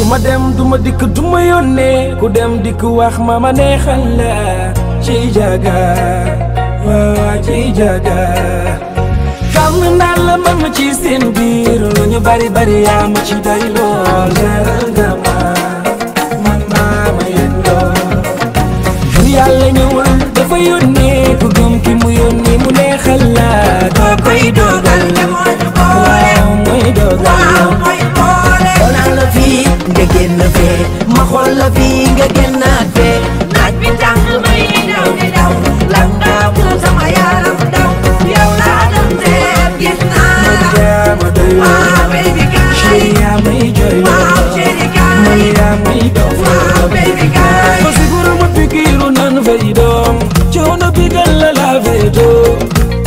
ma dem du ma dikk du ma yónnee ku dem dikk wax ma ma neexal la ci jaga waaw ci jaga xam naa la man ci seen biir lu ñu bari bari yaa ma ci day lool jaral nga ma man maa ma yëg lool bu yàlla ñëwul dafa yónnee ku gëm ki mu yónni mu neexal la koo koy dogal waaw mooy dogal xool naa la fii nga génn fee ma xool la fii nga génnaat fee naaj bi tàng may daw di daw lan nga mu sama yaram daw yow laa doon seet gis naa la yaa ma doy waaw baby kaay chéri yaa may jooy waaw chéri kaay man yaa may dof waaw baby kaay ma siguro ma pikiru nan fay doom coono bi gal la la fay doom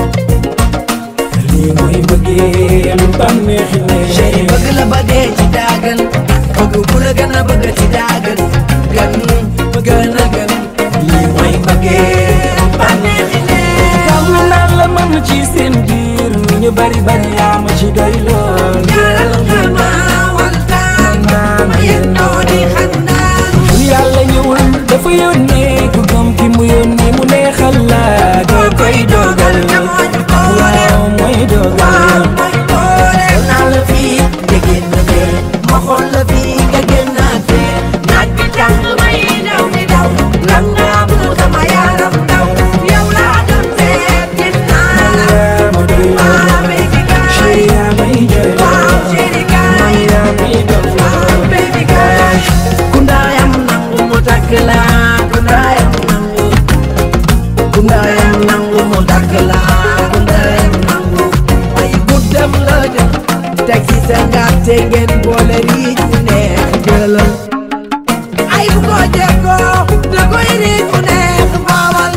lii mooy bëggeel bànneexi ne chéri bëgg la ba dee ci daagan bëgg ku la gën a bëgg ci daagan gën gën a gën lii mooy bëggeel bànneexi ne xam naa la man ci seen biir lu ñu bari bari yaa ma ci doy lool jaral nga ma waltaan ma yendoo di xandaan bu yàlla ñëwul dafa yónnee ku gëm ki mu yónni mu neexal la doo koy dogal waaw mooy dogal xool naa la fii nga génn fee ma xool la fii nga génnaat fee naaj bi tàng may daw di daw lan nga mu sama yaram daw yow laa doon seet gis naa la yaa ma doy waaw baby kaay chéri yaa may jooy waaw chéri kaay yaa may dof waaw baby kaay ku ndaayam nangu mu takk la ku ndaayam nangu ku ndaayam nangu mu takk la ku ndaayam nangu ay guddam la jël teg ci sa ngàtte ngeen boole riij mu neex jëlal ay bu ko jekkoo da koy riij mu neex baawal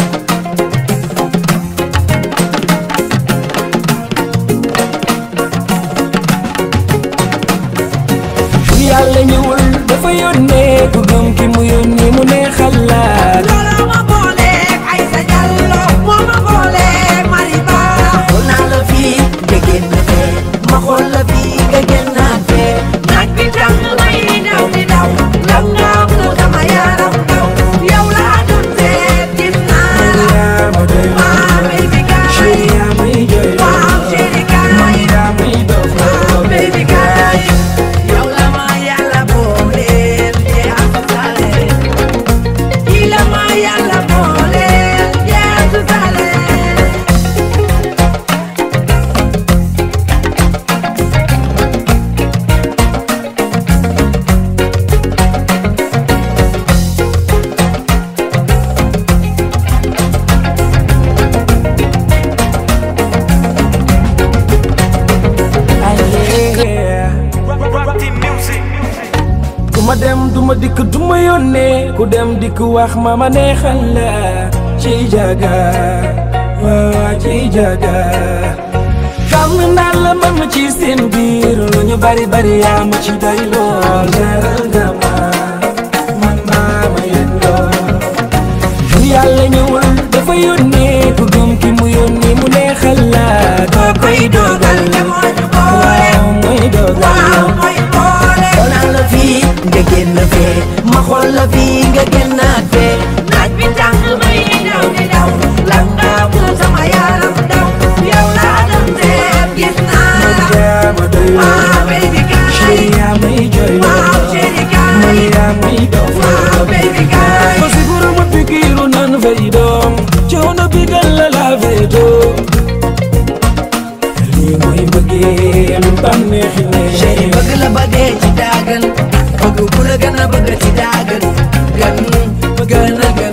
bu yàlla ñëwul dafa yónnee ku gëm ki mu yónni mu neexal la looloo ma booleeg ay sa jallo moo ma booleeg mariba xool naa la fii nga génn fee ma xool la fii nga génnaat fee naaj bi tàng may daw di daw lan nga mu sama yaram daw yow laa doon seet gis naa la yaa ma doy waaw baby kaay chéri yaa may jooy waaw chéri kaay yaa may dof waaw baby kaay yow la ma yàlla booleel jeexu sale kii la ma yàlla booleel jeexu sale ku ma dem du ma dikk du ma yónnee ku dem dikk wax ma ma neexal la ci jaga waaw ci jaga xam naa la man ci seen biir lu ñu bari bari yaa ma ci doy lool jaral nga ma man maa ma yëg lool bu yàlla ñëwul dafa yónnee ku gëm ki mu yónni mu neexal la koo koy dogal waaw mooy dogal xool naa la fii nga génn fee ma xool la fii nga génnaat fee naaj bi tàng may daw di daw lan nga mu sama yaram daw yow laa doon seet gis naa la yaa ma doy waaw baby kaay chéri yaa may jooy waaw chéri kaay man yaa may dof waaw baby kaay ma siguro ma pikiru nan fay doom coono bi gal la la fay doom lii mooy bëggeel bànneexi ne chéri bëgg la ba dee ci daagan bëgg ku la gën a bëgg ci daagan gën gën a gën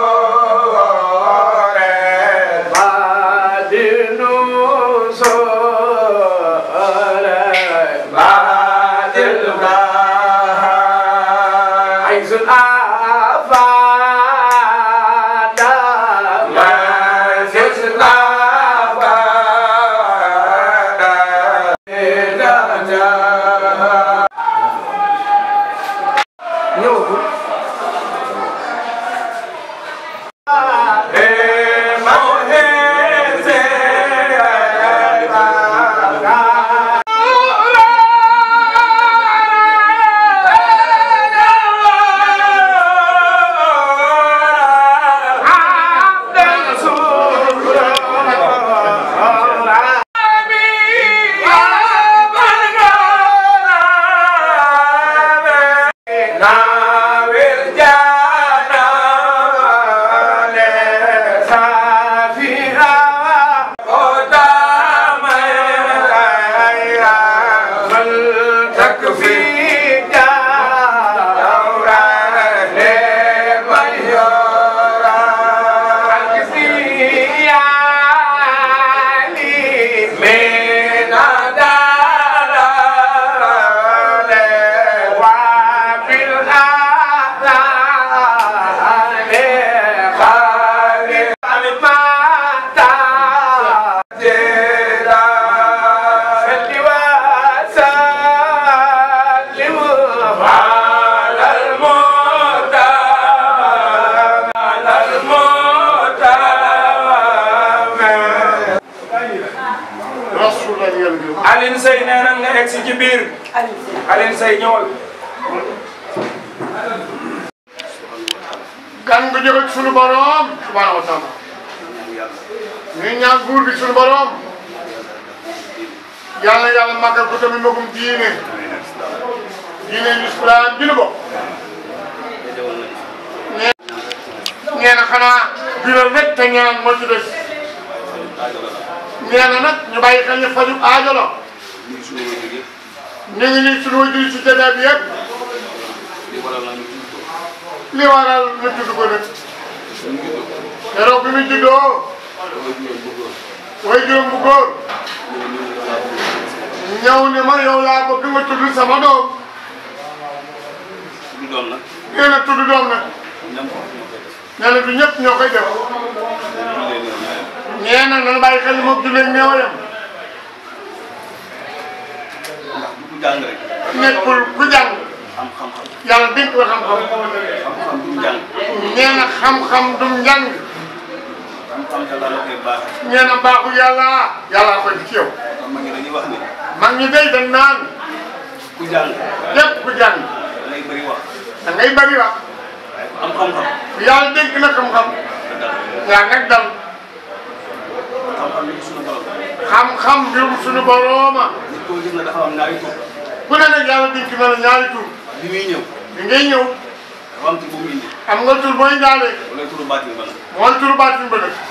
so عيش الآفات ما عيش الآفات ñëwagul Nawel jana le safira qadama ya mal takfi dawra le mayora alkisiya li menadara le wa fil ahlale khali almata jera salli wa sallim ala al-muta ala al-muta Rasulullah yàlla bi Alioune Seye nee na nga egg si ci biir Alioune Seye ñëwal gan nga jóge ci sunu borom subhanahu wa taala ñu ñaan buur bi sunu borom yàlla yàlla màggal ko tamit magum diine diine lislaam ji nu bokk nee nee na xanaa biral rek te ñaan moo ci des nee na nag ñu bàyyi xel ne faju aajo la ñu ngi nii sunu wajur ci jotaay bi yëpp li waral ñu tudd ko nag keroog bi mu juddoo way juróom bu góor ñëw ne ma yow laa bëgg nga tudd sama doom nee na tudd doom nag nee na du ñëpp ñoo koy def nee na nanu bàyyi xel moom jullee néewayam nekkul ku jàng yàlla dénk ko xam-xam nee na xam-xam dum njàng nee na baaxu yàlla yàlla koy ci yow mag ñi day dañ naan képp ku jàng da ngay bëri wax yàlla dénk na xam-xam yaa nag dal xam-xam mbirum suñu borooma ku ne nag yàlla dénk na la ñaari tur bi muy ñëw bi ngay ñëw dafa am tur bu mu indi am nga tur booy ndaale wala turu baatin ba nag mooy turu baatin ba nag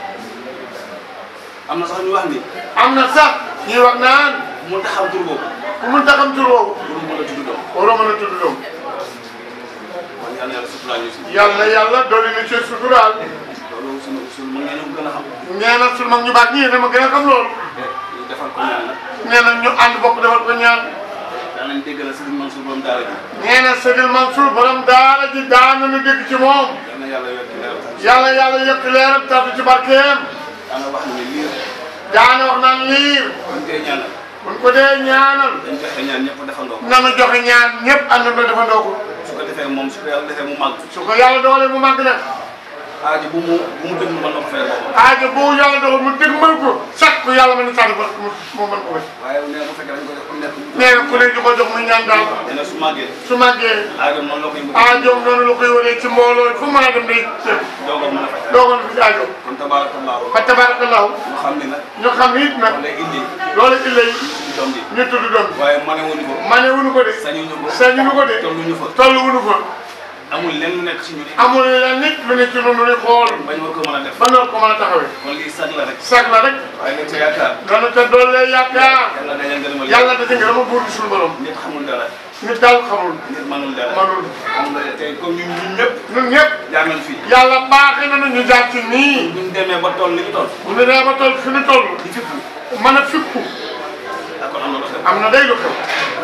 am na sax ñu wax ni am na sax ñuy wax naan mu taxaw tur boobu ku mun taxam tur woowu pour mu mën a tudd doom waroo mën a tudd doom kon yal na yàlla suturaal ñu si yàlla yàlla dolli na ci suturaal loolu sunu sunu mën ngeen a gën a xam nee na sunu mag ñu baax ñii dama gën a xam loolu ñu defal ko ñaan nag nee na ñu ànd bokk defal ko ñaan daan nañ dégg na Sëriñ Mansour borom daara ji nee na Seydil Mansour borom daara ji daan nañu dégg ci moom yal na yàlla wekk leeral tax yàlla yàlla yëkk leeram taatu ci barkeem daana wax ne liir daana wax naan liir buñ koy ñaanal buñ ko dee ñaanal dañ joxe ñaan ñëpp defandoo ko nanu joxe ñaan ñëpp ànd na defandoo ko su ko defee moom su ko yàlla defee mu màgg su ko yàlla dogalee mu màgg nag aaji bu mu bu mu dëgg mën na ko fayal boppam aajo bu yàlla dogal mu dégmal ko chaque ku yàlla mën na sànni ba mu mu mën ko wér waaye nee na bu fekkee dañ ko jox ku nekk nee na ku ne di ko jox muy ñaan daal nee na su màggee su màggee aajo noonu la koy bëgg aajoom noonu la koy wëree ci mbooloo fu mën a dem day jëm doogam mën a faj doogal fi aajo kon tabaarakallaahu fa tabarakallahu ñu xam ni nag ñu xam ni it nag wala indi loolu illa yi suñu doom ji ñu tudd doon waaye mane wuñu ko mane wuñu ko de sañuñu ko sañuñu ko de tolluñu fa toll wuñu ko amul lenn lu nekk si ñun amul la nit lu ne ci noonu lu xool bañ war ko mën a def ba noonu ko mën a taxawee kon lii sag la rek sag la rek waaye nga ca yaakaar dana ca doole yaakaar yàlla dañal ngërëmal yàlla da ci nga dama buur di suñu borom nit xamul dara nit daal xamul nit manul dara manul xam nga tey comme ñun ñun ñëpp ñun ñëpp jaar nañ fii yàlla baaxee na ñu jaar ci nii buñ demee ba toll li ñu toll bu ñu nee ba toll fi ñu toll di fippu mën a fippu d'accord am na lu xew am na day lu xew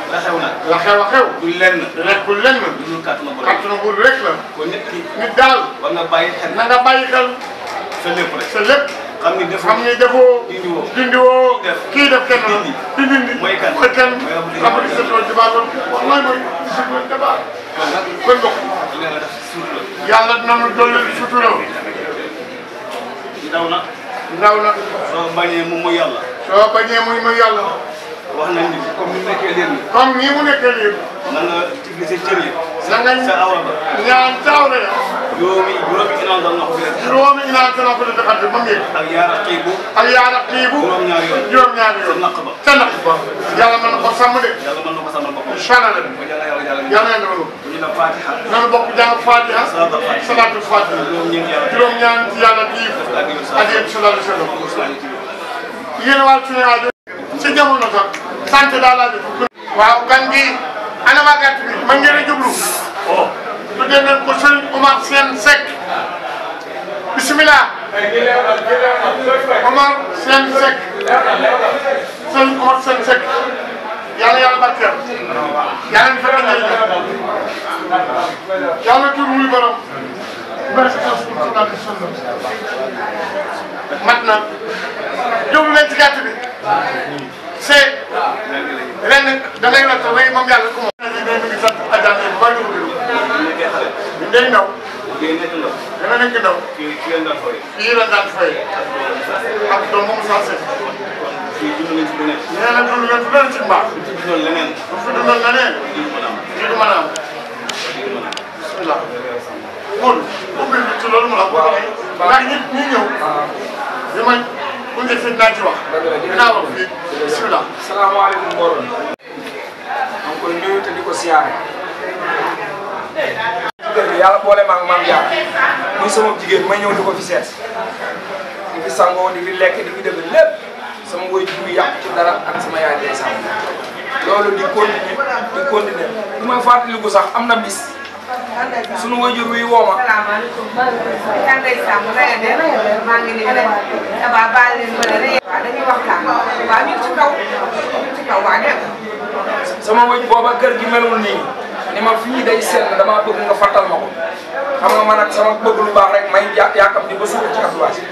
la xew nag la xew a xew du lenn nekkul lenn lu dul kàttanu borom kàttanu buur rek la kon nit ki nit daal war nga bàyyi xel na nga bàyyi xel sa lépp rek sa lépp xam ni def xam ni defoo dindiwoo dindiwoo def kii def kenn la dindi. di dindi mooy kan mooy kan mooy Abdou Diouf. Abdou Diouf Diouf loolu wallaay mooy Diouf Diouf kon nag kon bokk li nga def suuf la yàlla dinañu dolli sutura ndaw na ndaw na soo bañee mu mu yàlla soo bañee muy muy yàlla wax nañ ni comme ni mu nekkee leen comme nii mu nekkee lii na nga tigli sa cër yi na nga sa awra ba ñaan taaw na ya juróomi juróomi inaan dal na ko fi rek juróomi inaan tana ko defal ba mu yëg ak yaara xiibu ak yaara xiibu juróom-ñaari yoon juróom-ñaari sa yoon naq ba sa naq ba yàlla mën na ko sàmm de yàlla mën na ko sàmmal boppam incha allah ko jàlla yàlla jàlla yàlla na loolu ñu ne fatiha nanu bokk jàng fatiha Salaatul Fatiha. salaatul fatiha juróom-ñeent yàlla juróom-ñaan ci yàlla bii adieu sallallahu alayhi wa sallam yéen waa suñu aajo ci jamono sax sant daal laa def waaw gan gi ana waa gàtt bi man ngeen a jublu oh tuddee nañ ko sëriñ Omar Sène Seck bisimilah Omar Sène Seck sëriñ Omar Sène Seck yàlla yàlla barkeel yàlla ñu fekk njëriñ yàlla tur muy borom barke sallallahu alayhi wa sallam mat na jublu leen ci gàtt bi c'est ren da ngay la tax moom yàlla ku moom. ñu ngi sant Adja bu baax ñu nekkee xale ñu day ndaw ngay nekk ndaw dana nekk ndaw kii kii leen daan fooy fii la daan fay ak doom moom saa seet fii dund nañ ci bu nekk nee na dund leen fu leen ci mbaax ci dundoon leneen bu fi dundal na ne lii du mën a am lii du mën a am bismillah Modou ubbi bi ci loolu mu la ko ndax ñi ñi ñëw bi ma bu njëkk fi naa ci wax dinaa wax fii bismillah salaamaaleykum mbooloo mi. maa ngi koy nuyu te di ko siyaare. kër gi yàlla boole ma ak maam Diarra muy sama jigéen may ñëw di ko fi seet di fi sangoo di fi lekk di fi def lépp sama woy ji muy yàq ci dara ak sama yaay day sàmm loolu di continuer di continuer li may fàttaliku sax am na bis sunu wajur wi woo ma salaamaaleykum. kan lay sàmm na ngeen def maa ngi nii rek abaa baal leen ma ne waaw dañuy waxtaan waaw ñu ngi ci kaw ñu ngi ci kaw waa dem. sama wëj booba kër gi melul nii ni ma fii day sell damaa bëgg nga fàttal ma ko xam nga man nag sama bëgg lu baax rek may ya yaakam di ba suuf ci adduwaasi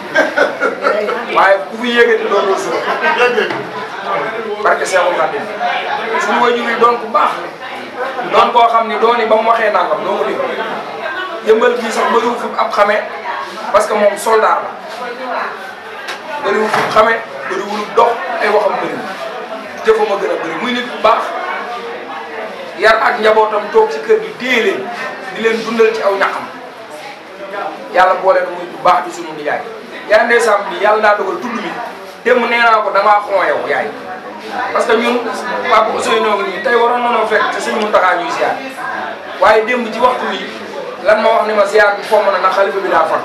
waaye ku fi yéegati doo doo suuf dégg barke Seexul Xaadim suñu wëju yi doon ku baax doon koo xam ni dooni ba mu waxee nangam doo ko dégg yëmbal bii sax bëriwu fi ab xamee parce que moom soldat la bëriwu fi xamee bëriwul dox ay waxam bëriwul jëfam a gën a bëri muy nit bu baax yar ak njabootam toog ci kër gi téye leen di leen dundal ci aw ñaxam yàlla boole na muy bu baax di sunu nijaay yaa ndeysaan bi yàlla daa dogal tudd mi démb nee naa ko damaa xon yow yaay parce que ñun papa Ousseynou ngi nii tey waroon nañoo fekk te suñu Muntaxa ñuy ziar waaye démb ci waxtu wi lan ma wax ni ma ziar bi fomm na na xalifa bi daa fat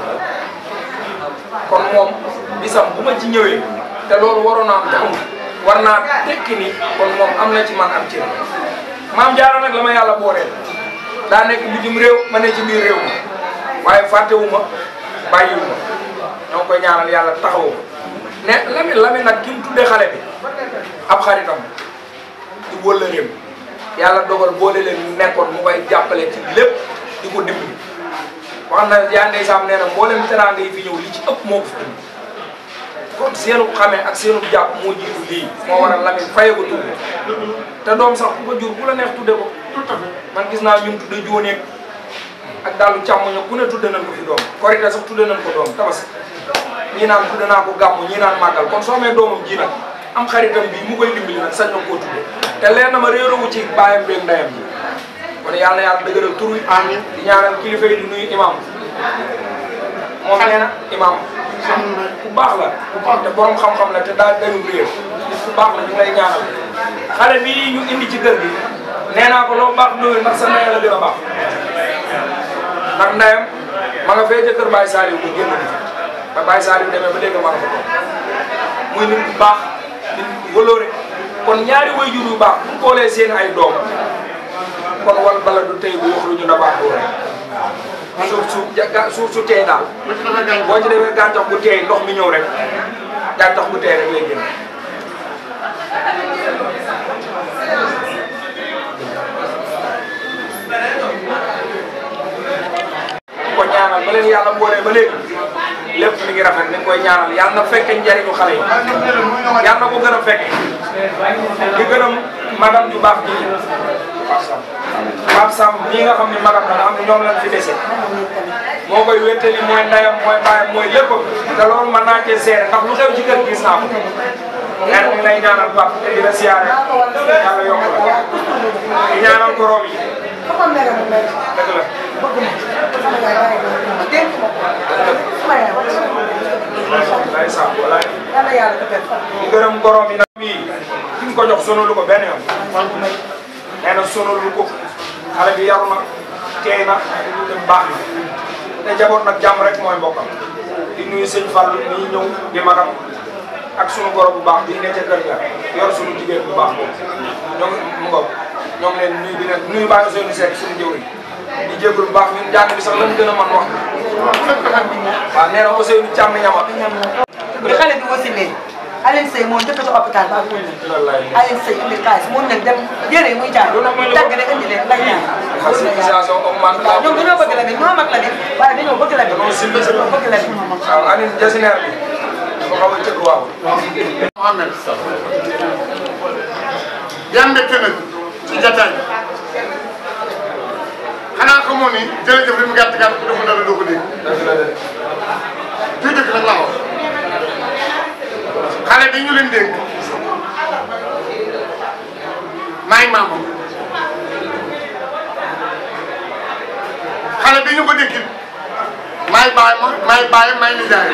kon moom bisam bu ma ci ñëwee te loolu waroon naa am te amul war naa tekki ni kon moom am na ci man am ci maam jaara nag la ma yàlla booleel daa nekk bitim réew ma ne ci biir réew mi waaye fàttewu ma bàyyiwu ma ñoo ngi koy ñaanal yàlla taxawu ko ne Lamine Lamine nag ki mu tuddee xale bi ab xaritam di wëllëreem yàlla dogal boole leen ñu nekkoon mu koy jàppale ci lépp di ko dimbali wax na yaa ndeysaan nee na mboolem teraanga yi fi ñëw li ci ëpp moo ko fi indi kon seenu xamee ak seenu jàpp moo jiitu lii moo waral Lamine faye ko tudd te doom sax ku ko jur ku la neex tudde ko man gis naa ñun tudde jóoneeg ak daalu càmmoño ku ne tudde nañ ko fi doom korite sax tudde nañ ko doom tabas ñii naan tudde naa ko gàmmu ñii naan màggal kon soo amee doomam ji nag am xaritam bi mu koy dimbali nag sañ na koo tudde te leer na ma réerowu ci baayam beeg ndeyam ji kon yàlla na yàlla dëgëral tur wi amiin di ñaanal kilifa yi di nuyu imam moom nee na imam ku baax la te borom xam-xam la te daal dañu réer nit ku baax la ñu lay ñaanal xale bii ñu indi ci kër gi nee naa ko loo baax doyul ndax sa ndey la gën a baax ndax ndeyam ma nga fee ca kër Baye Saliou ko génn di ba Baye Saliou demee ba dégg ma nga fa toog muy nit ku baax nit ku wëloore kon ñaari waajur yu baax bu boolee seen ay doom kon wal bala du tey bu wax lu ñu dabaax bu rek suuf su ja suuf su teey daal boo ci defee gàncax bu teey ndox mi ñëw rek gàncax bu teey rek lay génn yàlla boolee ba léegi lépp mi ngi rafet ni nga koy ñaanal yàlla na fekke njariñu xale yi yàlla na ko gën a fekke di gërëm magam ju baax ji Pape Samb mii nga xam ne magam la nga xam ne ñoom lañ fi dese moo koy wéttali mooy ndeyam mooy baayam mooy lépp te loolu mën naa cee seere ndax lu xew ci kër gis naa ko ren ñu ngi lay ñaanal Pape te di la siyaare yàlla yokk la di ñaanal ko room yi dëgg la lay Samb walaay di gërëm gorom yi nag bii ki nga ko jox sonalu ko benn yoon nee na sonalu ko xale bi yaru na teey na te baax na te jaboot nag jàmm rek mooy mbokkam di nuyu sëñ Fall nii ñëw di magam ak sunu goro bu baax bii ne ca kër ga yor sunu jigéen bu baax boobu ñoo ngi mu ngoog ñoo ngi leen nuyu di leen nuyu bàyyi seen seet suñu jëwriñ di jégalu bu baax ñun jàng bi sax lañ gën a mën wax waaw nee na Ousseynou Thiam ñama bi xale bi wasilee Alioune Seye moo njëkk a ci hôpital ba wóor na Alioune Seye indi xaalis mun nañ dem yére yi muy jaay dagg rek indi leen lay ñaan sensibilisation comme man waaw ñoom dañoo bëgg la bi ñoo mag la bi waaye dañoo bëgg la bi dañoo bëgg la bi waaw Alioune jasineer bi dafa xaw a cëkk waaw Mohamed yan mbégte nag ci jataay bi xanaa xamoo ni jërëjëf li mu gàtt gàtt ku defu dara doo ko dégg dëgg la de fii dëkk nag laa wax xale bi ñu leen dégg maay maamam xale bi ñu ko dégg it maay baay ma maay baay maay nijaay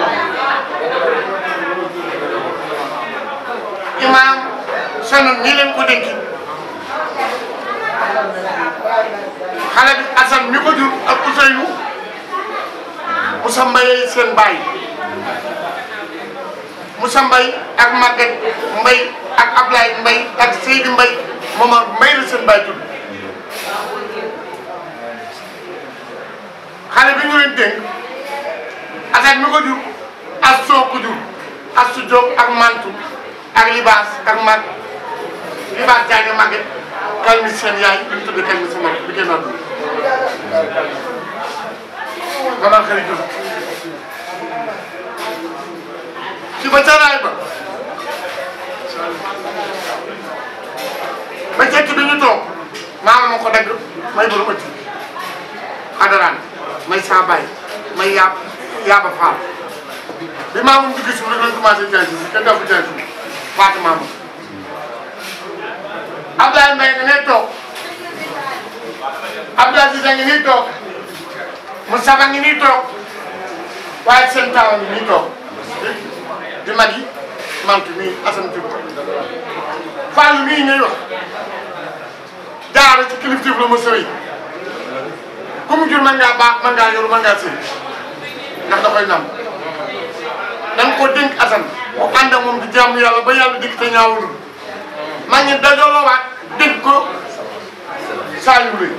imaam sonn nii leen ko dégg xale bi Assane mi ko jur ak Ousseynou Moussa Mbaye seen baay Moussa Mbaye ak Maguette Mbaye ak Ablaye Mbaye ak Seydi Mbaye Momar Mbaye la seen baay tudd xale bi ñu leen dénk Assane mi ko jur as soo ko jur as su Diop ak Mantu ak Libaas ak Mag Libaas Diagne Maguette kal mi seen yaay bi ñu tudd kal mi seen mag bi génn àdduna maman xëy na ci ba caraay ba ba cecc bi ñu toog maama ma ko dagg may borom ëtt xadaraan may saa bay may yaab yaaba faal bi maamam dugg suuf rek lañ commencé jaay si kenn dafa jaay suuf faatu maama Abdoulaye Mbaye nga nee toog Abdoulaye Cissé ngi nii toog Moustapha ngi nii toog waaye seen taawa ngi nii toog di mag yi mantu nii Assane Diouf Fallou mii ngay wax jaara ci kilifteef la ma sëy ku mu jur mën ngaa baax mën ngaa yoru mën ngaa sëy ndax da koy nam dañ ko dénk Assane mu ànd ak moom di jàmm yàlla ba yàlla dikk te ñaawul maa ngi dajaloowaat dénk ko Saliou Lay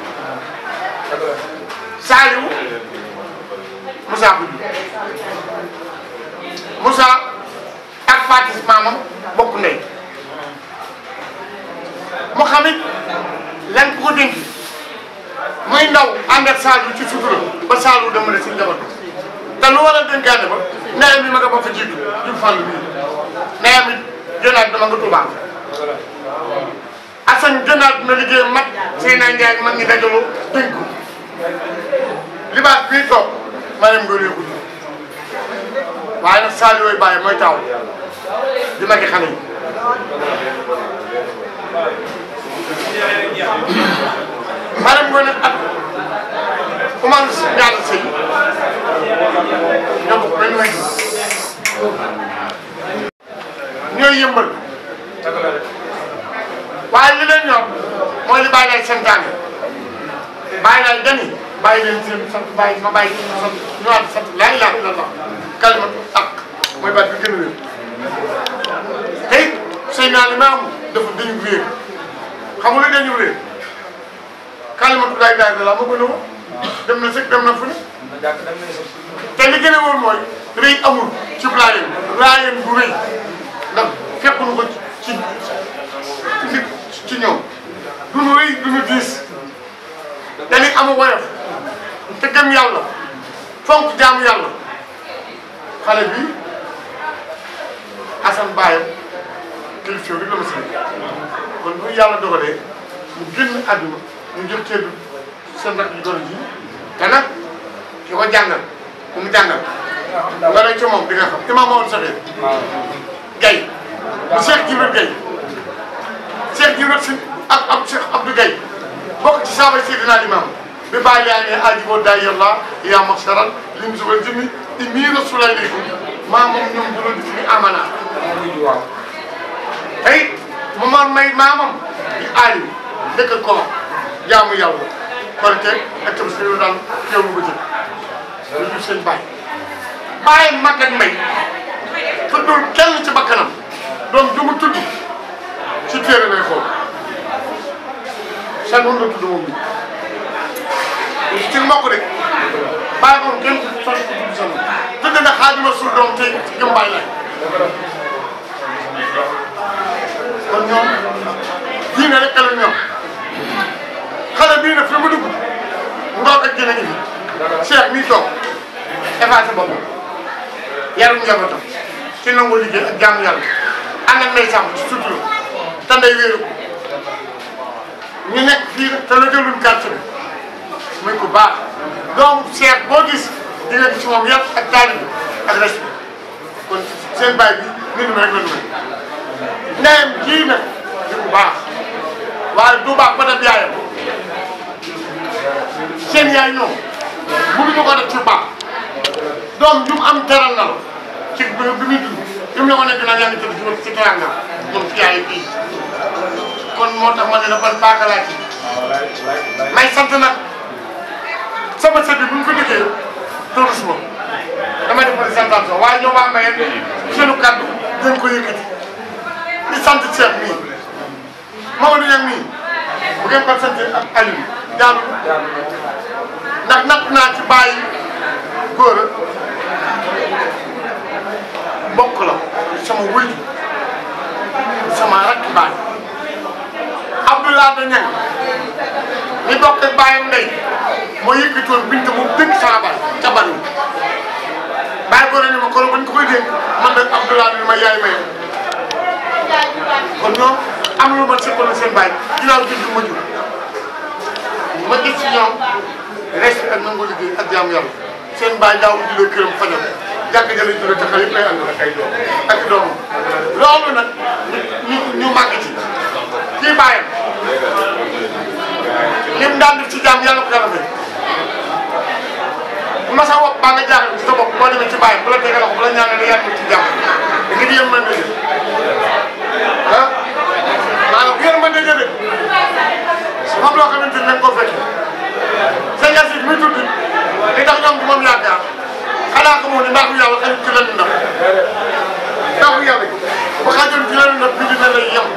Saliou Moussa ko jur Moussa ak Fatis maamam bokk ndey mu xamit lan ko ko dénk muy ndaw ànd ak Saliou ci sutura ba Saliou dem na si njaboot te lu waral dénkaane ba ndeyam bi ma nga ba fa jiitu jur fàll bii ndeyam it jënaat dama nga Tuubaa Assane jënaat na liggéey mat Seyna Ndiaye mag ñi dajaloo dénk ko libaas bii toog ma dem nga réewu waaye nag Saliou yooyu bàyyi mooy taw di magi xale yi maanaam ngoone ak Oumar Ndiaye Seye ñoo bokk benn wéy ñooy yëmbal waaye li leen ñor mooy li bàyyi lay santaane bàyyi lay dani bàyyi leen seen sant bàyyi ma bàyyi sant ñëwaat sant laa ilaaha illallah kalimatu ak mooy baat bi gën a wér te it sëy naa li maamu dafa dañu réer xam nga lu dañu réer kalimatu laa ilaaha illallah ma gën a wóor dem na sëg dem na fu ne te li gën a wóor mooy rëy amul ci laayeen laayeen bu rëy ndax fekkuñu ko ci ci nit ci ñoom duñu rëy duñu diis dañuy am woyof te gëm yàlla fonk jaamu yàlla xale bi Assane Bayam kilif yow rek la ma sëñ kon bu yàlla dogalee mu génn àdduna ñu jël teedu seen rakk yu doon ji te nag ki ko jàngal ku mu jàngal nga ne ci moom di nga xam imam Maodo Saxee Gaye bu Cheikh Jibril Gaye Cheikh Jibril si ak ab Cheikh Abdou Gaye bokk ci saaba Seydina Limam bi bàyyi yaa ne ajiboo day yàlla yaa maxsaral lim subal jëmmi inni rasulaykum maa moom ñoom du doon fi amana tey mu man may maamam di aali dëkk ko jaamu yàlla korite ak tam si daan teewlu ba jël lu jur seen bàyyi bàyyi mag ak may tuddul kenn ci bakkanam doom du mu tudd ci téere lay xool seen moom la tudd moom bi ci mbokk rek bàyyi moom kenn son tudd seen tudd na xaajuma suul doom tey ci gëm bàyyi lay kon ñoom diine rek la ñoom xale bii nag fi mu dugg ngoog ak jën a ngi fi Cheikh mii toog effacé boppam yarum njabootam ci nangu liggéey ak jaamu yàlla ànd ak ndey sàmm ci sutura te ndey wéeru ko ñu nekk fii nag te la jëluñ quartier bi muy ku baax doomu Cheikh boo gis di nga gis ci moom yàpp ak taalibe ak respect kon seen baay bi nit mi rek la ñu mel ndeyam kii nag di ku baax waaye du baax ba def yaayam seen yaay ñoom mënuñu ko def ci baax doom ju mu am teral na la ci bi bi muy dund bi mu la ko nekk naan yaa ngi tëdd ci wàllu ci teranga moom ci yaay kii kon moo tax ma ne la ban baax laa ci may sant nag sama sët bi bu ñu ko déggee tourisme damay def présentation waaye ñoom waa Mayenne seenu kàddu dañ ko yëkkati di sant Cheikh mii Mamadou Niang mii bu ngeen ko sant ak Aliou jaanu ndax natt naa ci bàyyi góor mbokk la sama wëy sama rakk baay Abdoulaye da Niang ñi bokk ak bàyyam ndey moo yëkkatoon bint mu dëkk sama baay ca bari bàyyi góor ni ma kon bañ ko koy dénk man nag Abdoulaye ni ma yaay maye kon ñoom am lu ma seqaloon seen baay ginnaaw bi du ma jur ma gis ci ñoom respect ak nangu liggéey ak jaamu yàlla seen baay daaw julee këram fajal jàkk jële jure te xale yëpp lay ànd ak ay doom ak doomam loolu nag ñu ñu màgg ci kii bàyyam lim daan def ci jaam yàlla ko yàlla fay bu ma sa wopp baa nga jaaxle ci sa bopp boo demee ci bàyyam bu la tegee loxo bu la ñaanee yàlla ci jàmm da nga di yem mën ah maanaam bu yéen mën na jëlee moom loo xamante ni dañ koo fekk sëñ Yacine muy tudd li tax ñoom du moom yaakaar xanaa ko moom ne mbaaxu yàlla xajul ci lenn ndax mbaaxu yàlla bu xajul ci lenn ndax bi dina lay yem.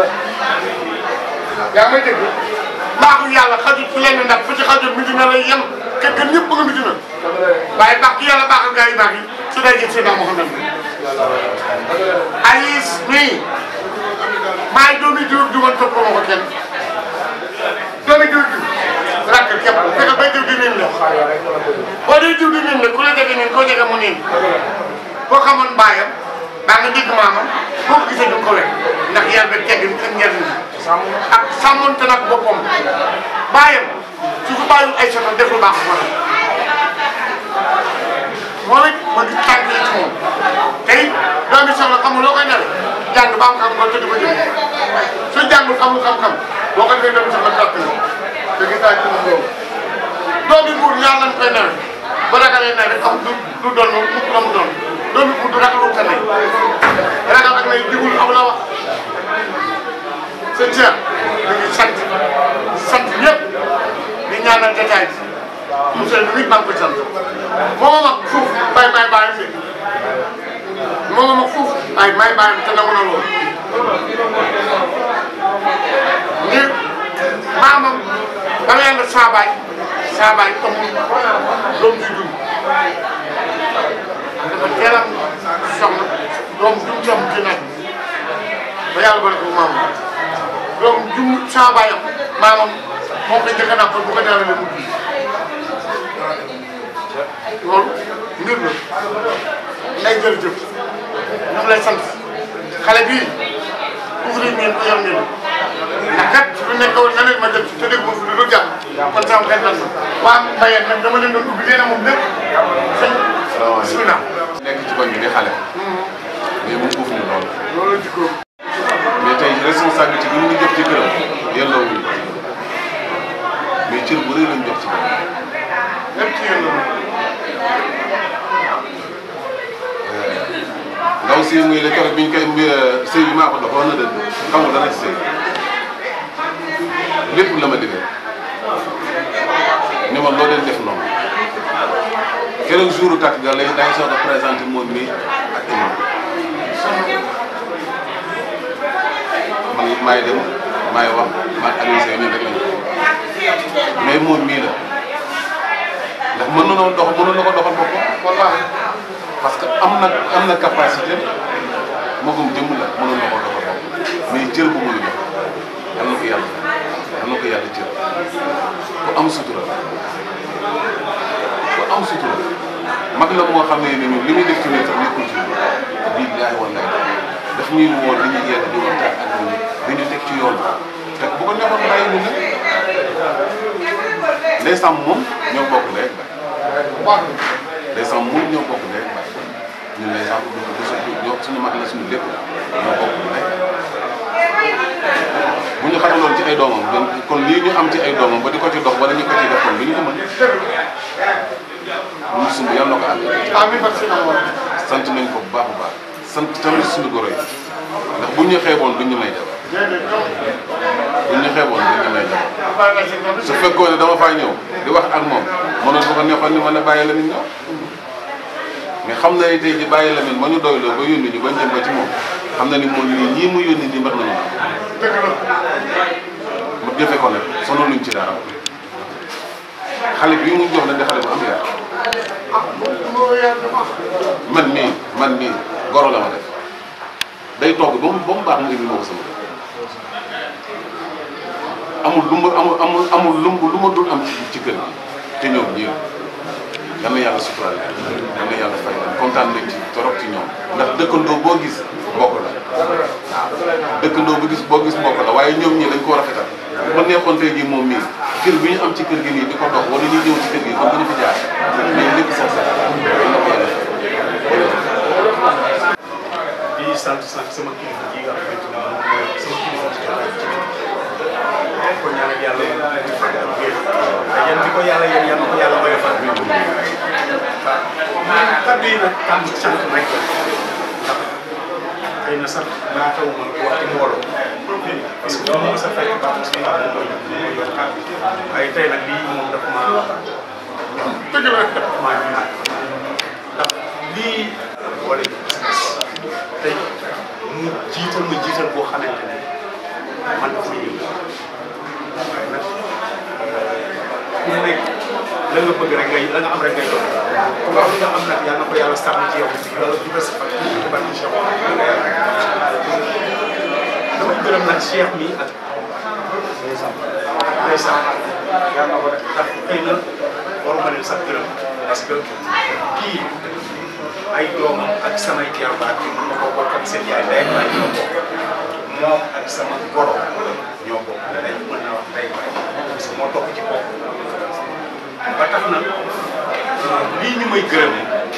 yaa may dégg mbaaxu yàlla xajul ci lenn ndax bu ci xajul mi dina lay yem te gën ñëpp nga mi dina waaye baax ki yàlla baaxal gaa yu baax yi su day jël Seydina Mouhamed Aïs mii maa ngi doomi diw di woon topp ma ko kenn doomi diw di rakk képp fexe bay diw di niin la boo dee diw di niin la ku la jege niin koo jege mu niin boo xamoon baayam baa nga dégg maamam boo ko gisee du ko wekk ndax yar ba teggin ak njariñ ak sàmmonte nag boppam baayam su ko bàyyiwul ay soxla def lu baax ko moom it ma gis tànk yi ci moom tey doomi soxla xamul loo koy nare jàng ba am xam-xam te du ko jëlee su jàngul xamul xam-xam boo ko defee doomi soxla gàtt na te gis naa ci moom loolu doomi buur ñaar lañ koy nawe ba ragalee nawe am du du doon mukk la mu doon doomi buur du ragalul sa nay ragal ak nay digul am la wax sëñ Cheikh ñu ngi sant sant ñëpp di ñaanal détail bi monsieur le ministre maa ngi koy sant moo ma mag fuuf bay may bàyyi fi moo ma mag fuuf ay may bàyyi te nangu na loolu ngir maamam ba nga yàgg saa baay saa baay amul doom ji dund dafa teel a soxna doom jum ci am ci naaj ba yàlla boole ko maamam doom jum saa baayam maamam moom lañ njëkk a nàmpal bu ko ñaanalee mu dund loolu mbir la nday jërëjëf ñu ngi lay sant xale bii ouvrir ngeen ko yor ngeen ndax kat su fi nekk woon na leen ma jëm ci te dégg moom lu dul jàmm kon sama xel nan na waa mbayeen nag dama leen doon ubbi leen moom lépp sëñ bismillah nekk ci koñ bi di xale mais mu uuf ñu lool loolu jikko mais tey responsabilité bi ñu jox ci këram yelloo wuñu ko mais cër bu rëy lañ jox ci këram lépp ci yéen la ndaw si muy la keroog bi ñu koy mbi sëy bi maa ko dox wax na dëgg xamul dara ci sëy lépp la ma digal ni ma loo leen def noonu keroog jour takk ga lay day soog a présenté moom mii ak imam man it maay dem maay wax maag Aliou Seye ñun rek lañ ko mais moom mii la ndax mën na dox mënoon na ko doxal boppam wallaahi parce que am na am na capacité magum jëmm la mënoon na ko doxal boppam mais cër bu muy jox yal na ko yàlla yal na ko yàlla cër ku am sutura ku am sutura mag la moo xam ne ni ñun li muy def ci ñun sax nekkul ci ñun billaahi wallaahi daf ñuy woo di ñu yedd di waxtaan ak ñun di ñu teg ci yoon te bu ko neexoon bàyyi ñu nag les sàmm moom ñoo bokk léeg ba les sàmm moom ñoo bokk léeg ba ñun les sàmm du du suñu ñoo suñu mag la suñu lépp ñoo bokk léeg bu ñu xamaloon ci ay doomam donc kon lii ñu am ci ay doomam ba di ko ci dox wala ñu ko ci def kon bi ñu ko mën ñu sumb yàlla na ko àgg amiin barke si naa sant nañ ko bu baax a baax sant tamit suñu goro yi ndax buñ ñu xeeboon duñ ñu may jabar buñ ñu xeeboon duñ ñu may jabar su fekkoon ne dama faa ñëw di wax ak moom mënoon bu ko neexoon ni mën a bàyyi la nit ñëw mais xam na ni tey ji bàyyi la nit ma ñu doyloo ba yónni ñu bañ jëm ba ci moom xam na ni moom lii ñii mu yónni nii mbax nañu dëgg la mu jëfe ko nag sonal luñ ci dara xale bii mu jox nag di xale bu am yar ah moo yaa dama man mii man mii goro la ma def day togg ba mu ba mu baax mu indi ma ko sama kër amul lu mu amul amul amul lu mu lu ma dul am ci ci kër gi te ñoom ñii yal na yàlla suturaal leen yal na yàlla fay leen kontaan nañ ci torop ci ñoom ndax dëkkandoo boo gis mbokk la waaw dëkkandoo bu gis boo gis mbokk la waaye ñoom ñii dañ ko rafetal ba neexoon tey jii moom mii kër bi ñu am ci kër gi nii di ko dox wala ñuy ñëw ci kër gi kon duñu fi jaar mais lépp sax sax yal na ko yàlla fay di sant sant sama kilifa yi nga xamante ne moom mooy sama kilifa ci yàlla ci dëkk ko ñaanal yàlla mu fekk ak wér te yan bi ko yàlla yéen yan ko yàlla oyofal kaddu yi nag kàddu sant rek la ndax xëy na sax naa taw ma ko wax ci mbooloo parce que moom sa fekk baax parce que moom mooy mooy yor kàddu waaye tey nag lii moom dafa maa dëgg la dafa maa ñu ndax lii boole tey mu jiital ma jiital boo xamante ne man dafa ma yëngu waaye nag ku nekk la nga bëgg rek ngay la nga am rek ngay doon ku wax li nga am nag yàlla na ko yàlla sàmm ci yow yàlla diversifié ci barke Cheikh damay gërëm nag Cheikh mi ak ndeysaan yàlla na ko rek ndax xëy na waruma leen sax gërëm parce que kii ay doomam ak samay jarbaat yi mën na ko bokk ak seen yaay ndey ak baay ñoo bokk moom ak sama goro ñoo bokk dañ mën na wax ndey baay parce que moo topp ci bopp ba tax na lii ñu may gërëm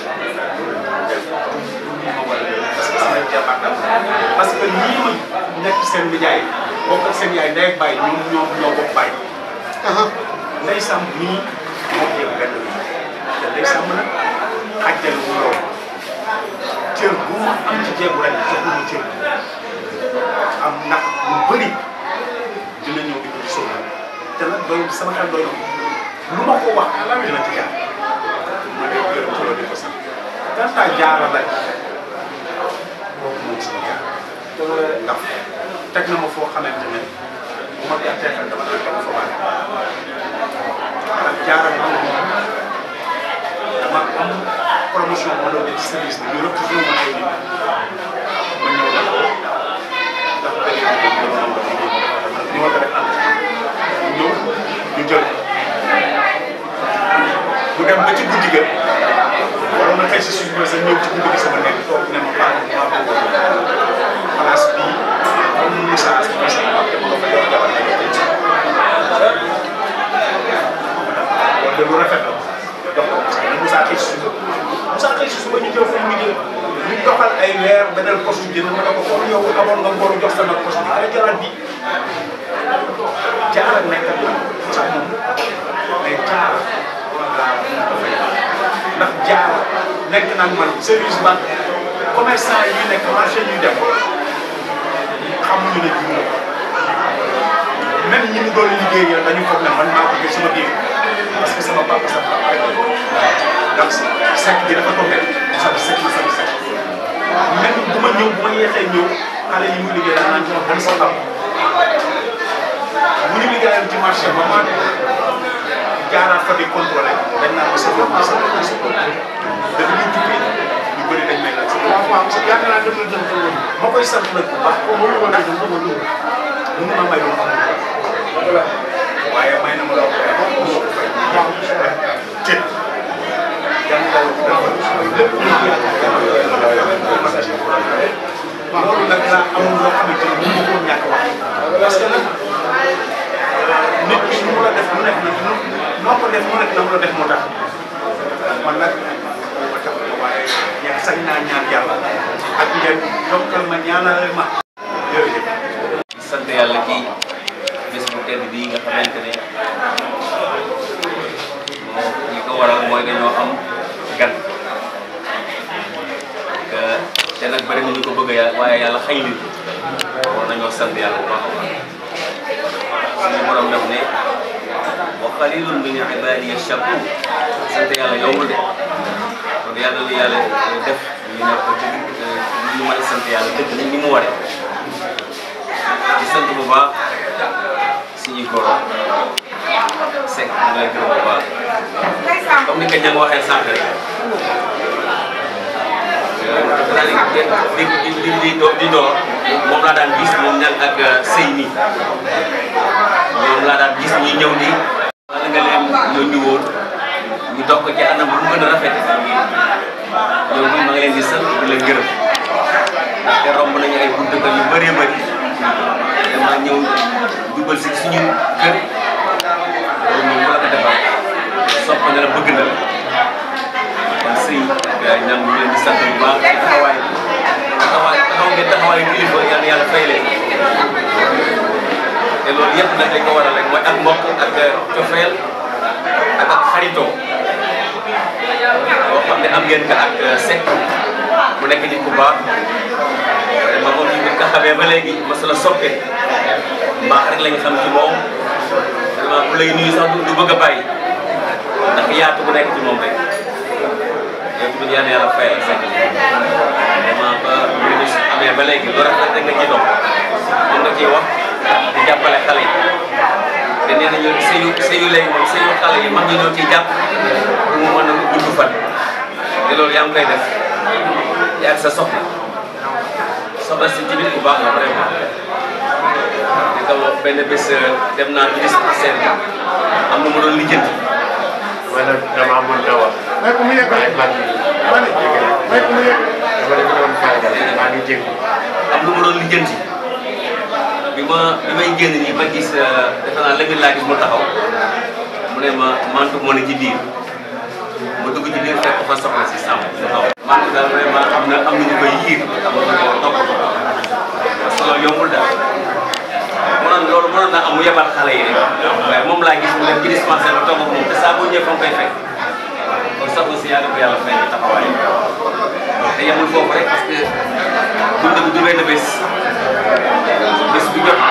ma war a parce que samay jarbaat la parce que ñii ma nekk seen nijaay bokk ak seen yaay ndey ak baay ñoom ñoo ñoo bokk baay ndey sàmm nii moo ko yëg benn bi te ndey sàmm nag xajjal bu loolu cër bu ma am ci jeegu rek joxuma cër am ndax lu bëri dina ñëw di ko ci sóobu te nag doy sama xel doy na lu ma ko wax dina ci jaar ma dee gërëm ci loolu di ko sant ganta jaara la boobu moom sama jaar ndax teg na ma foo xamante ne bu ma gàttee xel dama naan dama fa baax ndax jaara ma dama am promotion ma doon def ci service bi ñu rëpp toujours ma ay nit ma ñëw def ko ndax benn bi ñu doon ñu war ko def ànd ñëw ñu jël bu dem ba ci guddi ga waroon na xëy si suñu bës ñëw ci guddi gi sama nekk toog ne ma baax maa bëgg place bii comme Moussa sama sama papa te ma ko fa jox jabar la jox kon de lu rafet la jox ko Moussa xëy si suba Moussa xëy si suba ñu jël fu mu liggéey ñu doxal ay weer beneen poste jënd ma ne ko comme yow amoon nga ngoru jox sa nag poste bi ay jaraat bi jaara nekk ak sax moom mais jaara ndax jaara nekk nag man service banque commerçant yi nekk marché ñuy dem xamuñu ne jiw même ñi mu doon liggéeyal dañu foog ne man maa ko jël sama biir parce que sama papa sama papa rek ndax sekk bi dafa tombé sama sekk bi sama sekk même bu ma ñëw bu ma yeexee ñëw xale yi mu liggéey daal naan ci ma ban sa papa bu ñu liggéeyal ci marché ba ma jaaraat fa di contrôlé dañ naan ma sa bopp sa bopp sa bopp dafa ñu jubbi ñu bëri dañ may laaj sa bopp waaw waaw yaakaar naa dem na dem fa woon ma koy sant nag bu baax comme mënu ma laaj dama ko dugg mënu ma may lu ma xamul waaye may na ma loo ko fay mënu ma ko fay waaw cët jàng daal lépp lu ñu loolu nag laa amul loo xamante ni mënu ma koo ñàkk wax parce que nag nit ki nu mu la def mu nekk nag noo ko def mu nekk na mu la def moo tax man nag ma tax waaye ñaan sañ naa ñaan yàlla ak ngeen yokkal ma ñaanal ma jërëjëf. sant yàlla ci bés bu tedd bii nga xamante ne moo li ko waral mooy dañoo am gan que te nag bëri nañu ko bëgg a waaye yàlla xëy na war nañoo sant yàlla bu baax a baax suñu borom def ne wa qalilun min ibadiya shakur sant yàlla yombul de kon yàlla na yàlla def ñu nekk dëgg ñu mën a sant yàlla dëgg nañ ni mu waree di sant bu baax suñuy goro Seck ñu ngi lay gërëm bu baax comme ni ko Dieng waxee sànq rek c'est-à-dire di di di di di door moom laa daan gis moom ñan ak sëy mi ñoom laa daan gis ñuy ñëw nii. wala nga leen yónni woon ñu dox ko ci anam bu mu gën a rafet ñoom ma ngi leen di sant di leen gërëm ndaxte romb nañu ay buntu kër yu bëree bëri dama ñëw dugal si suñu kër loolu moom bu la ko defal sopp na la bëgg na la kon sëy ak ñam ñu leen di sant bu baax ci taxawaay taxawaay taxaw ngeen taxawaay kilifa yal na yàlla fay leen te loolu yëpp nag li ko waral rek mooy ak mbokk ak cofeel ak ak xaritoo boo xam ne am ngeen ko ak Seck mu nekk nit ku baax vraiment moom ñu ko xamee ba léegi masala soppe mbaax rek lañu xam ci moom vraiment bu lay nuyu sax du bëgg a bàyyi ndax yaatu bu nekk ci moom rek yow tamit yal na yàlla fayal Seck vraiment ba mbir mi amee ba léegi loolu rek rek nga ciy dox mën nga ciy wax di jàppale xale yi te nee nañu sëyu sëyu léegi moom sëyu xale yi mag ñi ñoo ciy jàpp pour mu mën a gudd fan te loolu yaa ngi koy def yaa ngi sa soxna soxna si tamit bu baax la vraiment di ko wax benn bés dem naa ci dispensaire bi am na mu doon lijjanti man nag damaa mën a wax. may ko mu yeggali maa ngi ma ne may ko mu yegg dama leen doon fayal maa ngi jégalu. am lu mu doon lijjanti bi ma bi may génn nii ma gis defe naa Lamine laa gis mu taxaw mu ne ma mantu moo ne ci biir ma dugg ci biir fekk fa soxna si sàmm mu taxaw. mantu daal vraiment am na am na ñu koy yiir am na ñu ko topp parce que loolu yombul daal mënoon loolu mënoon naa am mu yebal xale yi rek waaye moom laa gis mu dem ci dispensaire ba toog ak moom te saa boo ñëwee fa nga koy fekk kon soxna si yàlla ko yàlla fay ci taxawaay te yemul foofu rek parce que dund bi du benn bés bés bu jot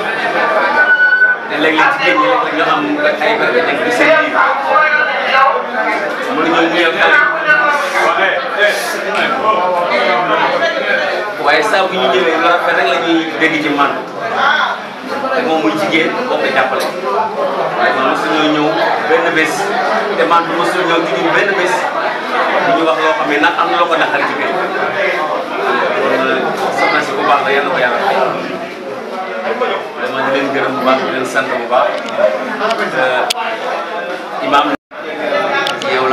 te léeg-léeg jigéen ñi léeg-léeg ñu am ay barke nekk ci seen biir mën nañoo nuyoo xale waaye saa bu ñu ñëwee lu rafet rek la ñuy dégg ci man te moom muy jigéen boo ko jàppale waaye man mosuñoo ñëw benn bés te man mosuñoo ñëw ci ñun benn bés bu ñu wax loo xam ne nag am na loo ko naqari ci kër kon soxna si bu baax la yal na ko yàlla fay vraiment di leen gërëm bu baax di leen sant bu baax imam yow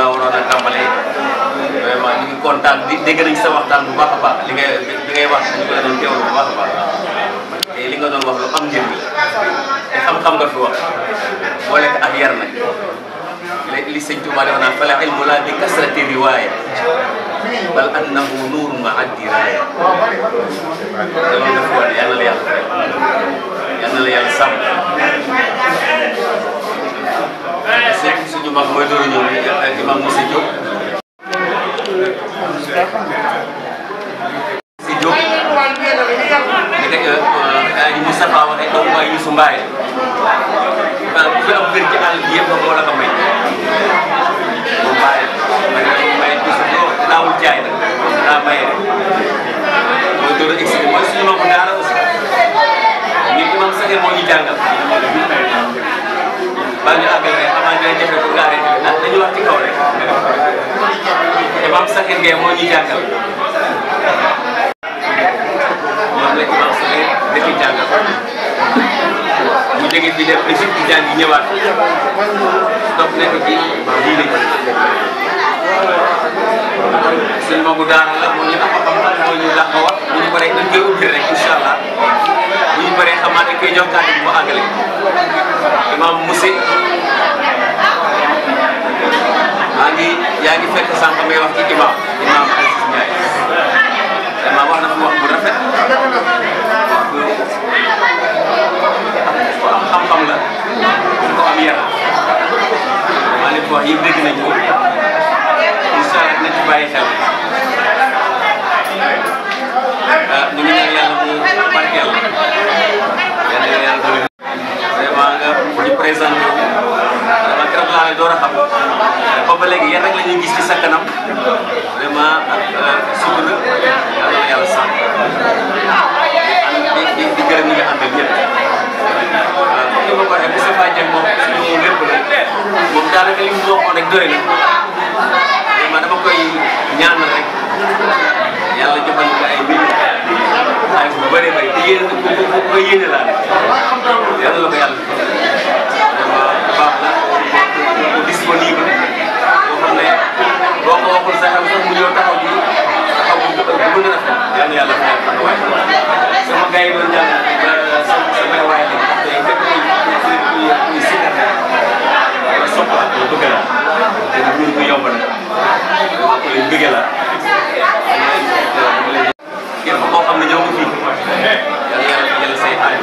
dégg nañ sa waxtaan bu baax a baax li ngay li ngay wax ñu ko la doon teewlu bu baax a baax te li nga doon wax lu am njëriñ te xam-xam nga fi wax boole ko ak yar nag li li sëñ Tuubaa dafa naan fala ilmu laa bi kasrati riwaaya bal annahu nuurun ma addi raaya te loolu dafa war yal na la yàlla fay yal na la yàlla sàmm sëñ suñu mag mooy door a ñëw ni imam Moussa Diop si Diop ni ko Aji Moustapha waxee doomu waay Youssou Mbaye bu fi am kër ci àll bi yëpp moo la ko may moom Mbaye ma ne ko may Youssou doo daawul jaay nag daa maye rek mooy door a expliqué mooy suñu mag daara aussi ñun imam Sakhir moo ñu jàngal baa ñu àggal rek xamaa dina jafe pour nga arrêté ah dañu wax ci kaw rek imam Sakhir Gueye moo ñu jàngal moom la imam Sakhir dafi jàngal mu jóge fii dem Égypte di jàngi ñëwaat donc nekk ci diine suñ magu daara la moo ñu dafa xam moo ñu dàq wax bu ñu paree dañ koy ubbi rek incha allah bu ñu paree xamaa dañ koy jox kàddu bu àggale imam Mousse maa ngi yaa ngi fekk sànq may wax ci imam imam Aziz Ndiaye imam wax na fi wax bu rafet ku am xam-xam la ku am yar maa leen ko wax yëpp dégg nañ ko incha allah dina ci bàyyi xel ñu ngi ñaan yàlla mu barkeel yal na yàlla doole vraiment nga ñu présenté wu vraiment keroog laa lay door a xam ba ba léegi yéen rek la ñuy gis ci sa kanam vraiment ak sutura yàlla na yàlla sàmm di di di gërëm ñi nga àndal ñëpp waaw comme ni ma ko waxee Moustapha Dieng moom suñu lépp la moom daanaka li mu waxoon rek doy na vraiment dama koy ñaanal rek yàlla joxal ko ay mbir ay bu bëree bëri te yéen ko ko ko yéene laa def yàlla la ko yàlla vraiment baax na ko disponible boo xam ne boo ko waxul sax sax mu ñëw taxaw ji taxaw bu bu gën a rafet yàlla yàlla fayal ko waay sama gars yi doon jàng sama sama waay la tey fépp kuy kuy kuy kuy sikar wala soxla ko bëgg la te ñun ko yomb na ko leen bëgg la képp koo xam ne ñëw nga fii yàlla yàlla fajal say aay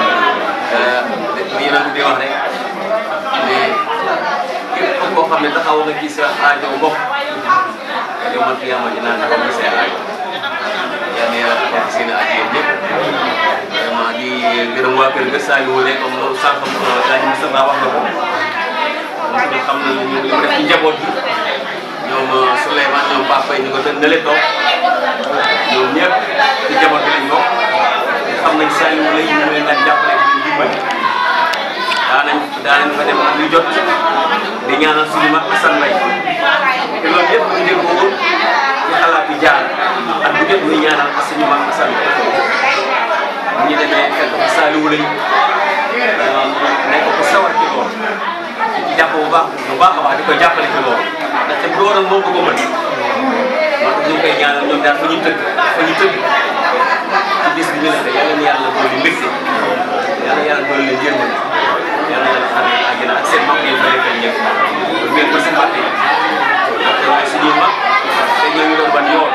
li yéen di wax rek mais képp koo xam ne taxaw nga ci sa aajo mbokk yow man fi yàlla dinaa taxaw ci say aajo yàlla yàlla fajal seen aajo yéen ñëpp vraiment di gërëm waa kër ga Saliou Wale comme loolu sànq daañu Moustapha wax na ko moom tamit xam na ñu li mu def ci njaboot bi ñoom Souleymane ñoom Papa yi ñu ko tën nële toog ñoom ñëpp ci njaboot bi lañ bokk xam nañ Saliou lay ñu leen daan jàppale di leen dimbali daa nañ daa nañ fa dem ak lu jot di ñaanal suñu mag Assane Mbaye te loolu yëpp ñu dégg ko ci xalaat bi jaar ak bu jot muy ñaanal suñu mag Assane Mbaye bu ñu demee fekk ko Saliou lay nekk ko sawar ci loolu di ci jàpp bu baax bu baax a baax di ko jàppale ci loolu ndaxte bu doon moom du ko mën moo tax ñu ngi koy ñaanal ñoom daal fa ñu tëgg fa ñu tëgg ci bis bi ñu ne yàlla na yàlla dolli mbégte yàlla yàlla dolli leen yërmande yàlla yàlla xam ne àjjana ak seen mag yi fa nekkal ñëpp bu ngeen ko seen fàtte ndaxte waaye suñuy mag te ñoo ñu doon ban yoon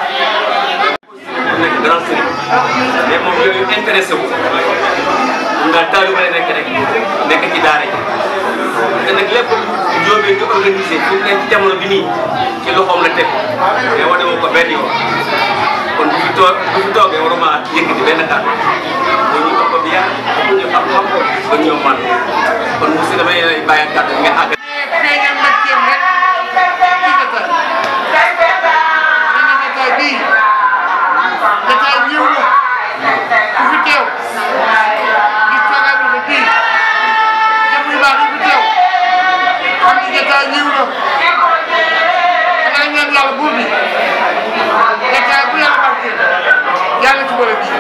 mu nekk grand sëriñ mais moom yooyu intéressé wu mun ngaa taalibe la nekk rek nekk ci daara ji te nag lépp njóobee di organisé fi mu nekk ci jamono bi nii ci loxoom la teg mais wane woo ko benn yoon kon bu fi toog bu fi toogee waruma yëkkati benn kàddu boo ñu ko bi yar bu ñu xam-xam ba ñëw man kon monsieur damay lay bàyyi kàddu nga àgg. feeñal mbégteem rek ci jotaay nee na jotaay bii jotaay yiw la ku fi teew gis toogaay bi bii jëm yu baax yi fi teew xam ni jotaay yiw la xanaa ñaan yàlla buur bi jotaay bu yàlla barkeel yàlla ci bële bii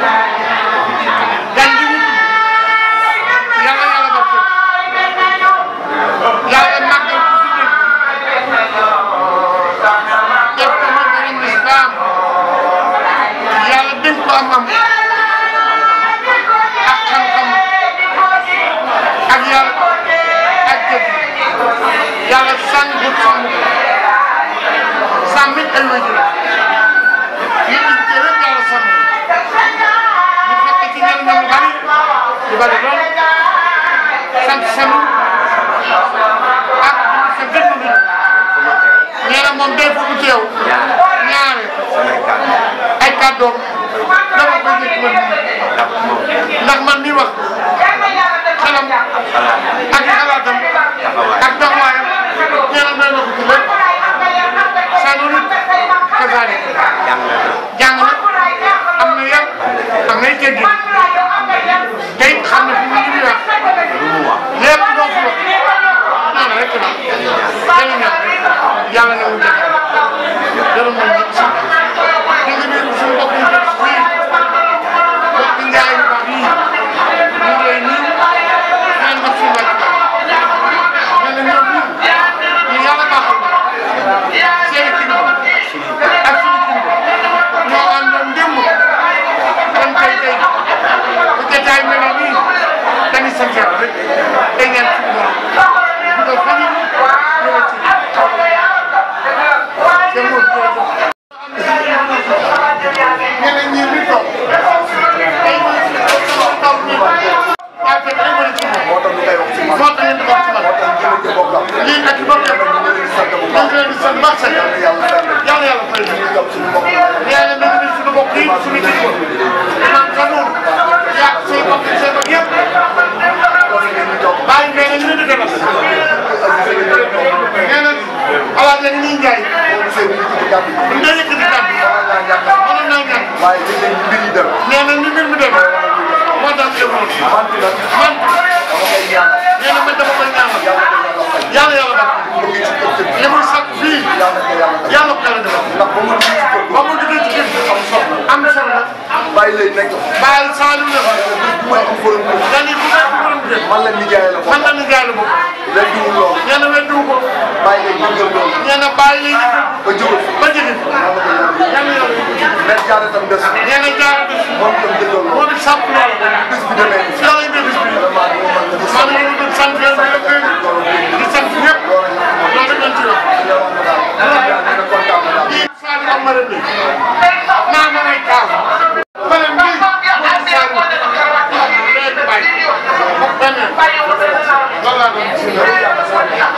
gan gi mu tudd yàlla yàlla barkeel yàlla bari lool sant sanu ak sa dëkk bi nee na moom day fu mu teew ñaare ay kàddoom dama koy jëkk man ndax man mi wax xelam ak xalaatam ak taxawaayam nee na doy na ko ci lépp sanu nit kasaane jàng na am na yar am nay teggin te it xam na fi mu li wax lépp loo fi wax ñaan rek la dañu ñaan yàlla na mu jëf gërëm nañ ñëpp si di nga nuyu suñu mbokk yi def fii mbokk njaay yu baax yii ñu ngi lay nuyu leen def suñu wàcc nee na ñoom ñii ñu yàlla baaxal seen kilifa ak suñu kilifa ñoo àndoon démb kon tey tey bu jotaay mel ne nii dañuy sant yàlla rek day ñaan suñu borom bu ko fa ñu ñëw ci te mu ñeneen ñi ñu toog tey mooy sama taw bi waaye tey day bëri ci moom moo tax ñu koy wax ci man moo tax ngeen di wax ci man lii ak i bokkam ñu ngi leen di sant baax sant yàlla yàlla fay ñu nee na ñu suñu bokk yi suñu kilifa man ka noonu yaa say bokk say bokk yëpp bàyyi nee na ñu leen di defal nee na alaaj la ñu ñuy njaay bu dee yëkkati kàddu mënoon naa ñàkk waaye li leen mbir yi dem nee na ni mbir mi dem moo tax ñu demoon man nag man dama koy ñaanal nee na man dama koy ñaanal yàlla yàlla baax li muy sakk fii yàlla ko yàlla defal ndax ba mu dugg ci kër ba mu duggee ci kër gi am soxla am soxla bàyyi lay nekk bàyyil saalu la bu may am borom kër dañuy bu may borom kër man la nijaay la man la ni jaay la bokk weddiwul loolu nee na weddiwu ko bàyyi lay yëngal loolu nee na bàyyi lay ba jóge ba jëge yàlla yàlla mais jaare tam des nee na jaar bis moom tam dëggal loolu moo di sàpp loolu bis bi demee nii yàlla yi bis bi man la ñu sant yàlla di leen di sant ñëpp loolu rek lañ ci wax kii Sadio am maram bi naa ma may kaaw maram bi mooy Sadio léegi bàyyi benn loolu laa doon ci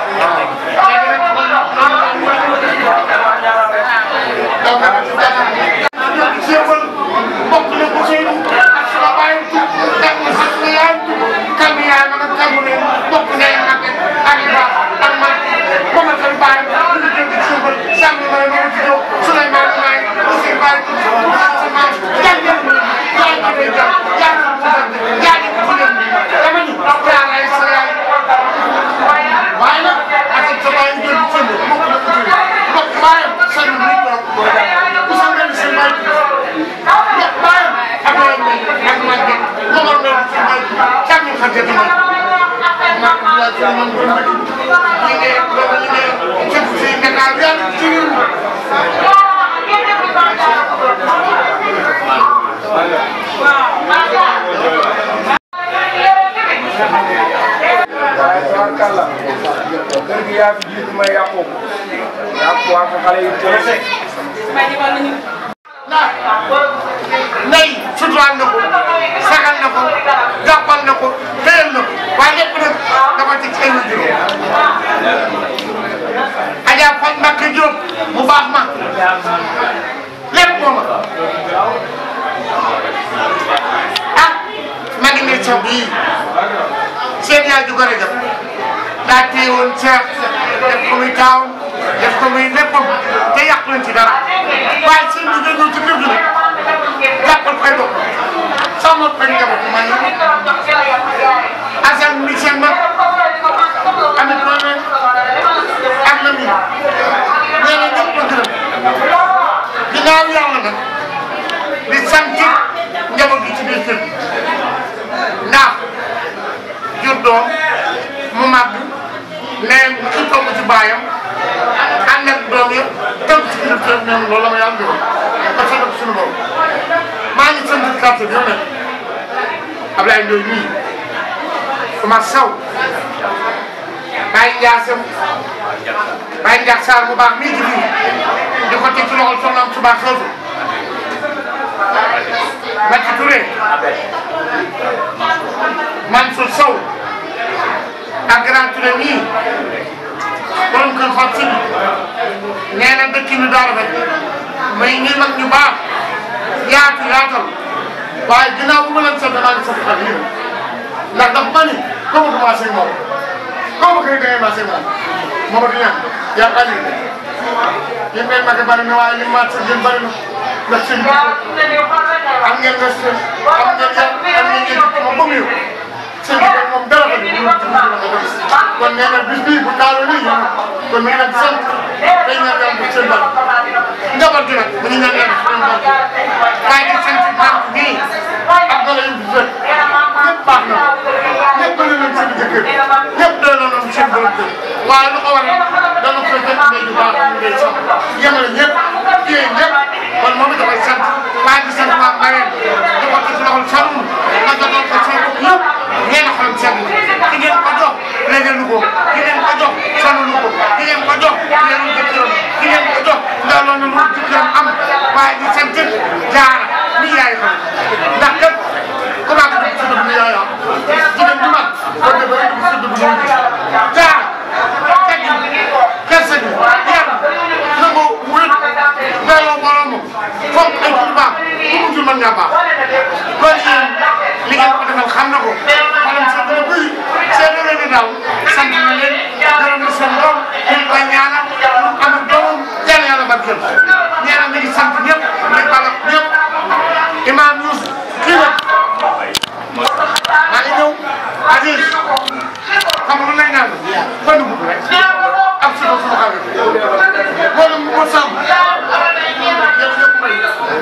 jéemal bokk na ko seen ak sama baay ak ma sax na yaay kam yaay ma nag kamu ne bokk na ak ak ba ak man ko ma tan baay ñu ngi jënd jéemal sàmm ma ne ma ci ñëw Souleymane Maay aussi baay sama jàngal ma jaay ma day jàpp jaay ma ko jàpp jaay ma ko jàpp dama ni yaay sa yaay waaye nag ak sa baay ñu jënd jéemal bokk na ko seen bokk baayam sànni muy toog ku sa mel seen baay ndox baayam ak ay mbay ak màgget moomar mel si mbay càmm xam te dama maa ko bilaay ci man doon nag liggéey loolu liggéey cëpp si Dakar yàlla ci réew mi waaye tabarkàlla kër gi yaa fi jiitu may yàqu yàqu waa ko xale yi teel nay suturaal na ko sagal na ko jàppal na ko téyel na ko waaye lépp nag dafa ci ay wajur Adja Fatou Mbacke Diop mu baax ma lépp moo ma ah ma ngi ne saw bii seen yaay ju gore jam daa téye woon Cheikh def ko muy taawam def ko muy léppam te yàq leen ci dara waaye seen bi nga ñëw ci kër gi nag jàppal koy bopp sama koy njaboot man Assane mi seen mag amit problème ak na mi nee na ñëpp ma gërëm ginnaaw yàlla nag di sant njaboot gi ci biir kër gi ndax jur doom mu màgg mais ki toog ci baayam ànd ak doom yëpp tënk ci biir kër ñoom loolu la ma yàlla defal ba sa def suñu bopp maa ngi sant quartier bi yow nag Ablaye Ndoye nii Oumar Sow Baye Ndiassam Baye Ndiass Sarr bu baax mii ci biir di ko teg ci loxol soxnaam su baax xeetu Macky Touré Mansour Sow ak Grand Touré mii borom kër Fatou Sidi nee na dëkk bi daa rafet may ñi mag ñu baax yaatu yaatal waaye ginnaaw bu ma leen sant maa ngi sant ak yéen ndax dafa ma ni comme que commencé moom comme que da ngay commencé moom Mamadou Niang yaa ngi ànd yi ngeen mag bari na waaye li ma sant yéen bari na ndax seen am ngeen respect am ngeen yar am ngeen yëg moom ba mu yëg seen bi moom dara la ñu kon nee na bis bii bu taaloo nii yéen kon mi ngi leen di sant day ñaan yàlla bu seen bari njaboot gi nag bu ñu ñaan yàlla seen bari waaye di sant banque bii ak gala yu fi fekk ñëpp baax na ñëpp bëri nañ seen jëkkër ñëpp doy na noonu seen borom kër waaye lu ko waral dana ko fekk ndey ju baax ñu ngay sant yemale ñëpp téye ñëpp kon moom it dafay sant waaye di sant waa Mbayeen di ko ci loxol Saloum nga jotoon ko seen bopp yëpp ngeen a xolam seen ki ngeen ko jox léegi lu ko ki ngeen ko jox sanu lu ko ki ngeen ko jox leerul jëkkëram ki ngeen ko jox ndaaloon na lu jëkkëram am waaye di sant jaara mi yaay xam ndax kat ku baax dugg si dugg yaay am jigéen bu mag boo dee ba dugg si dugg yaay jaara tegg kersa gi yar nangu wéet doyloo borom foog ay tur baax ku mu jur mën ngaa baax kon yéen li ngeen ko defal xam na ko maanaam sa dina buy seen réew mi daal sant na leen gërëm na seen doom ñu ngi koy ñaanal mu am ak doomam yàlla yàlla barkeel ñaanal mi ngi sant ñëpp di balak ñëpp imaam Youssou kii la maa ngi ñëw Aziz xam nga lu lay ñaan fan gu rek ak si ko suñu xale loolu mu ko sàmm yow ñëpp may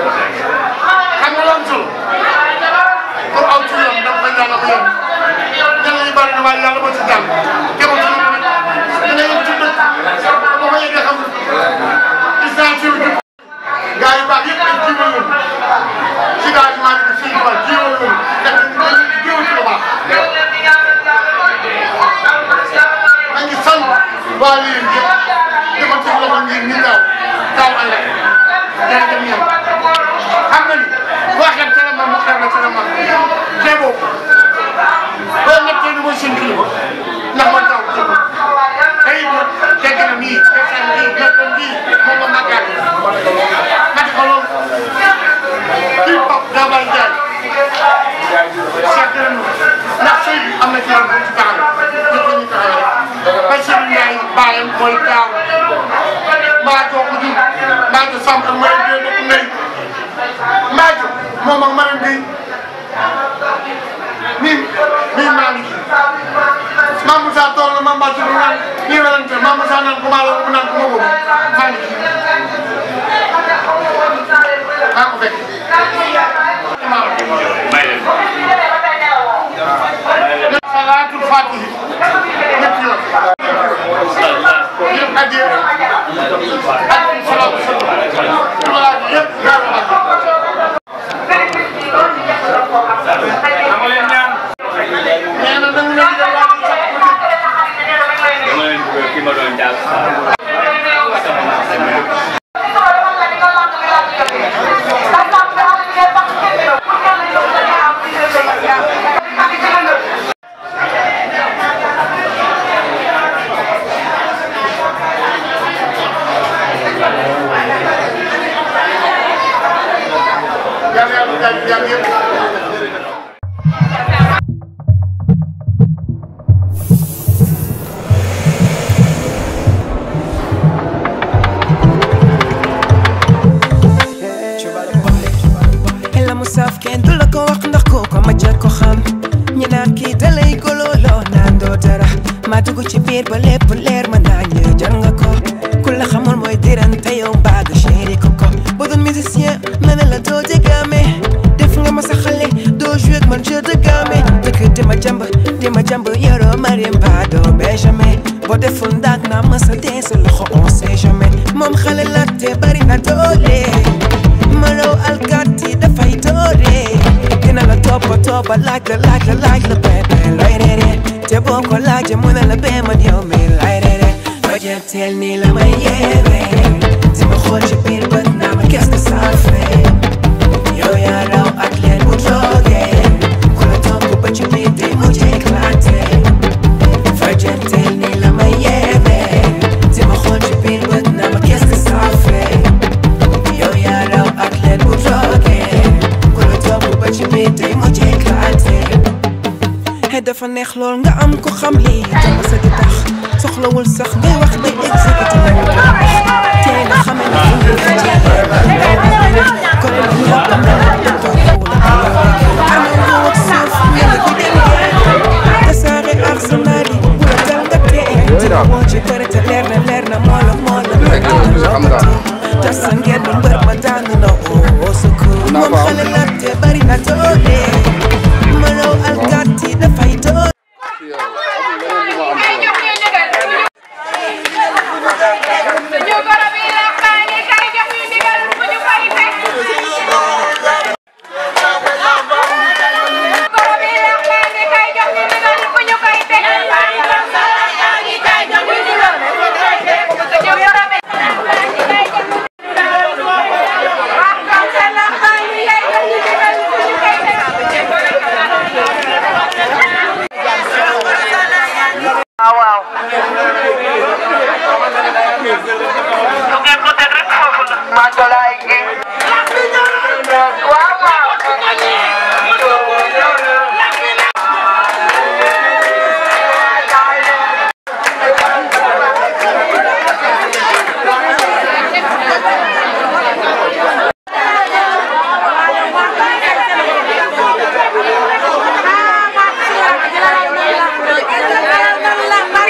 xam nga lu am solo pour aw ci yoon da nga koy ñaanal yoon ñeneen ñi bari na waaye yàlla moo ci jàll te ko ci yoon dina yem ci dëkk ba ma yeggee xam gis naa ci yow gaa yu baax yëpp ay jiwal lañu ci gaa yi maa ngi fii quoi jiwal lañu te dañuy jiwal ci lu baax maa ngi sant waa lii yëpp di ko teg loxo ñi ñi daaw daaw àll day dem ñoom xam nga ni boo xeeb ca la man mu xeeb la ca la man jéego loolu nag tey mooy seen kilifa ndax man daaw jéego tey it dégg na nii desaan bii léppam bii moom la màggaat mati ko loolu kii Pape Dabaye Ndiaye seet na nu ndax sëy bi am na ci yoon bu ci taxawee ñëpp ñu taxawee Bassirou Ndiaye baayam mooy taaw maa joo ko jur maa jo Samb ak Marème Gueye bokk ndey maa jo moom ak Marème Gueye nii nii maa ngi ci Mame Moussa toog na Mame Mbathio du naan ñii werante Mame Moussa naan ko maa la ko naan ko ma wóobu maa ngi ci maa ko fekk salaatul fatihi ñetti yoon yëpp addiya ak salaatu salaam tubaab yëpp gaaw a dama leen ñaan nee na dañu leen di laaj dama leen bëgg ki ma doon jàpp yàlla yàlla jàmm jàmm yëpp la mu saf kenn du la ko wax ndax ko ko ma jël ko xam ñi naan kii da lay gololoo naan doo dara ma dugg ci biir ba lépp leer ma naa ñë jar nga ko ku la xamul mooy dirante yow mbaaga chéri ko ko boo doon musicien ma ne la doo jegame def nga ma sa xale doo joué ak man jeu de game dëkk di ma jàmb di ma jàmb yoroo Mariam Ba doo benjamin boo deful ndaag naa ma sa dee sa loxo on sait jamais moom xale la te bari na doole mënoo alkaati dafay doore dina la toppa toppa laaj la laaj la laaj la bébé looy reere te boo ko laajee mu ne la bee man yow mi lay reere loo jëm teel nii la may yeewee di ma xool ci biir bët naa ma qu'est-ce que ça fait yow yaa raw ak neex lool nga am ko xam lii jama sa di tax soxlawul sax ngay wax day exécuté nañu ko tey nga xame ne fu ñu fa ci kon ñu la ko mel te toog ana nga wax suuf mel di dem tasaare arsenal yi bu la dal nga tee dina woo ci bëri te leer na leer na moo la moo la tas sa ngeen mbër ma daanu na oo secours moom xale la te bari na doole mënoo alkaati dafay doole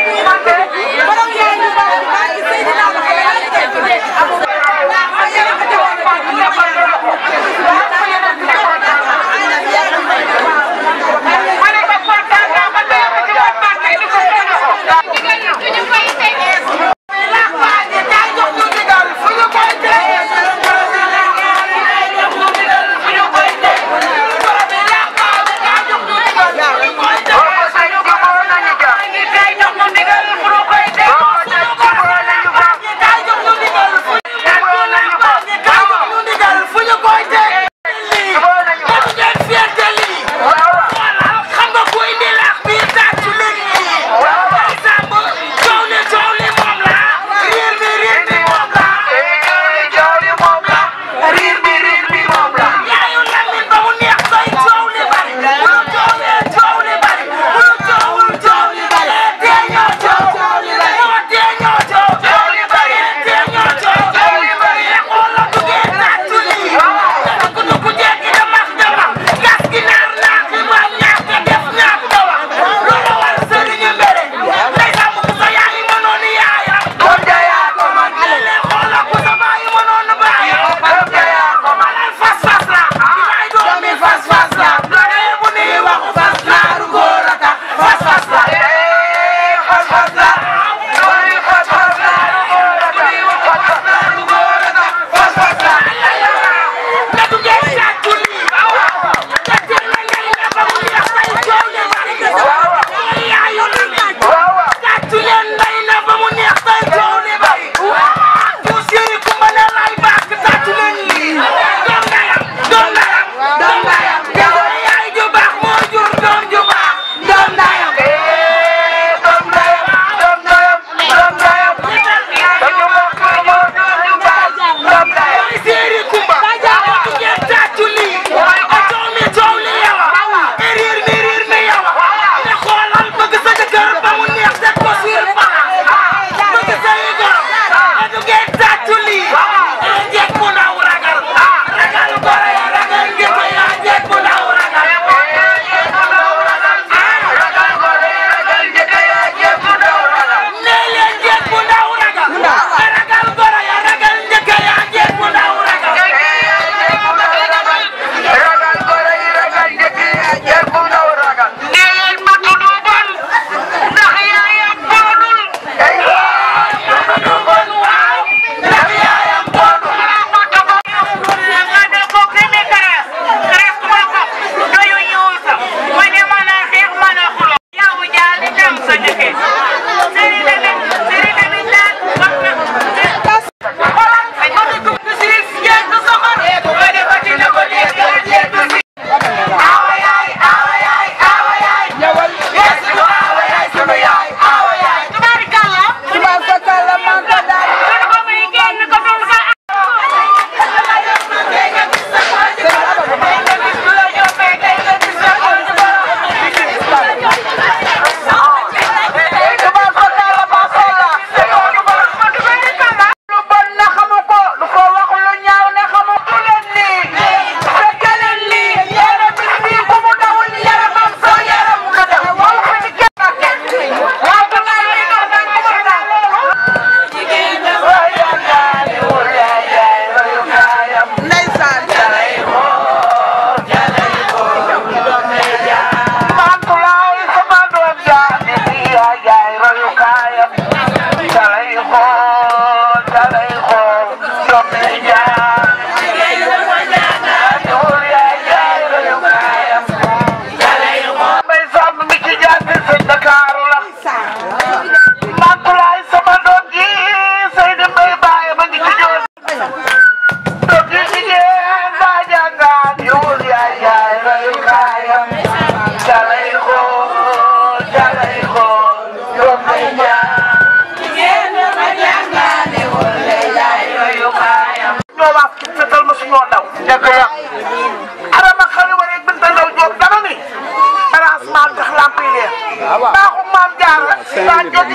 Thank you.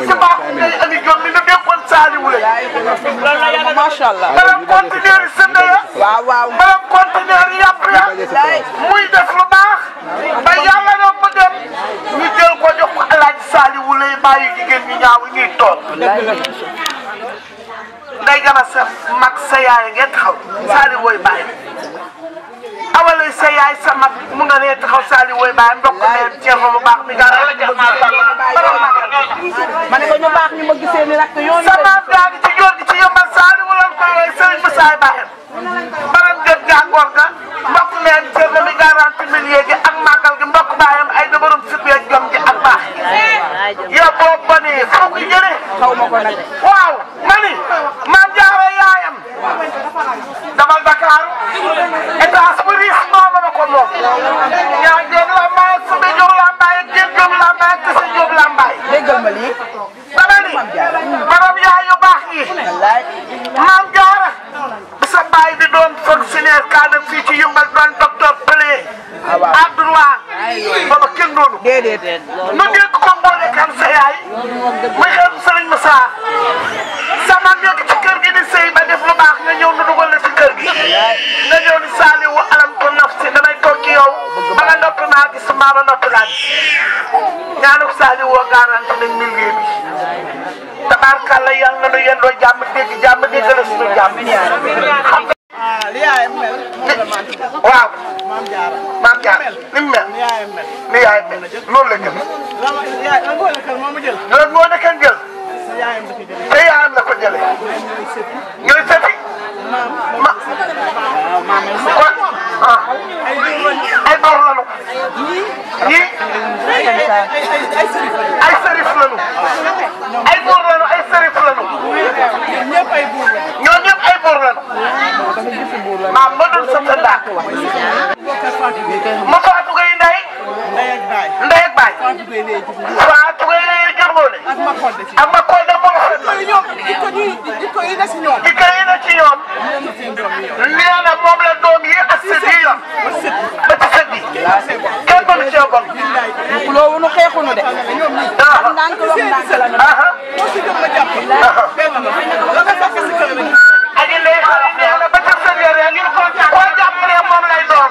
ci baaxu ngay andi jom mi nga dénkoon Saliou la. loolu la yàlla macha allah. maanaam conteneur yi sënd ya. waaw waaw. maanaam conteneur yi yàpp ya. muy def lu baax. ba yàlla doon mu dem. ñu jël ko jox ko alaaji Saliou lay bàyyi jigéen ñi ñaaw ñuy toog. nday gama sa mag sa yaay ngeen taxaw Saliou wooy bàyyi. awalay sa yaay sa mag mu nga nee taxaw Saliou wooy bàyyi mbokk meen Thierno lu baax mi nga la jox maa ma ne ko ñu baax ñu ma gisee ni rek yoon sama gaa gi ci jóor gi ci yëmbal Saliou lan koy woy Serigne Moussa Baye baram gën gàngoor ga mbokk meen Thierno mi garanti millier gi ak màggal gi mbokk baayam ay dëbarum sibee jom gi ak baax yow boo bonee foo ko jëlee xaw ma ko nag waaw ma ni maam jaara yaayam damal Dakar étage bu riis moom la ko moom ñaa jóg lambaay ak sube jóg lambaay ak jéem jóg lambaay ak kese jóg lambaay déggal ma lii dama ni borom yaay yu baax yi maam jaara bi sa baay di doon fonctionnaire cadre fii ci yëmbal doon docteur Pelé à droit booba kenn doonu déedéet nu dégg ko mboole kan sa yaay muy xeetu Sëriñ Moussa sama nekk ci kër gi di sëy ba def lu baax nga ñëw nu dugal la ci kër gi nga ñëw ni Saliou alam ko naf si damay toog ci yow ba nga noppi maa gis maa ba noppi laa gis ñaanu Saliou woo garanti nañ milieu bi tabaarkàlla yàlla na nu yendoo jàmm dégg jàmm dégg la suñu jàmm xam nga waaw maam jaar ni mu mel ni yaay mel loolu la gën loolu moo nekk jël te yaayam la ko jëlee ñooy sëfi ma kon ah ay door lanu ñii ay sërif lanu ay buur lanu ay sërif lanu ñoo ñëpp ay buur lanu maam ma dul sa sa ndaak ma faatu gay ndey ndey ak baay faatu gay ndey jërgoone ak ma koy dem moo fa jikko yi na si ñoom di kay na ci ñoom nee na moom la doom yi ak sët yi yor ba ci sët yi kenn mënu cee bon loolu nu xeexunu de am ndànk wax ndànk la nu aji ndey xale nee na ba ca sët ya rek ngir ko koo jàppale moom lay doon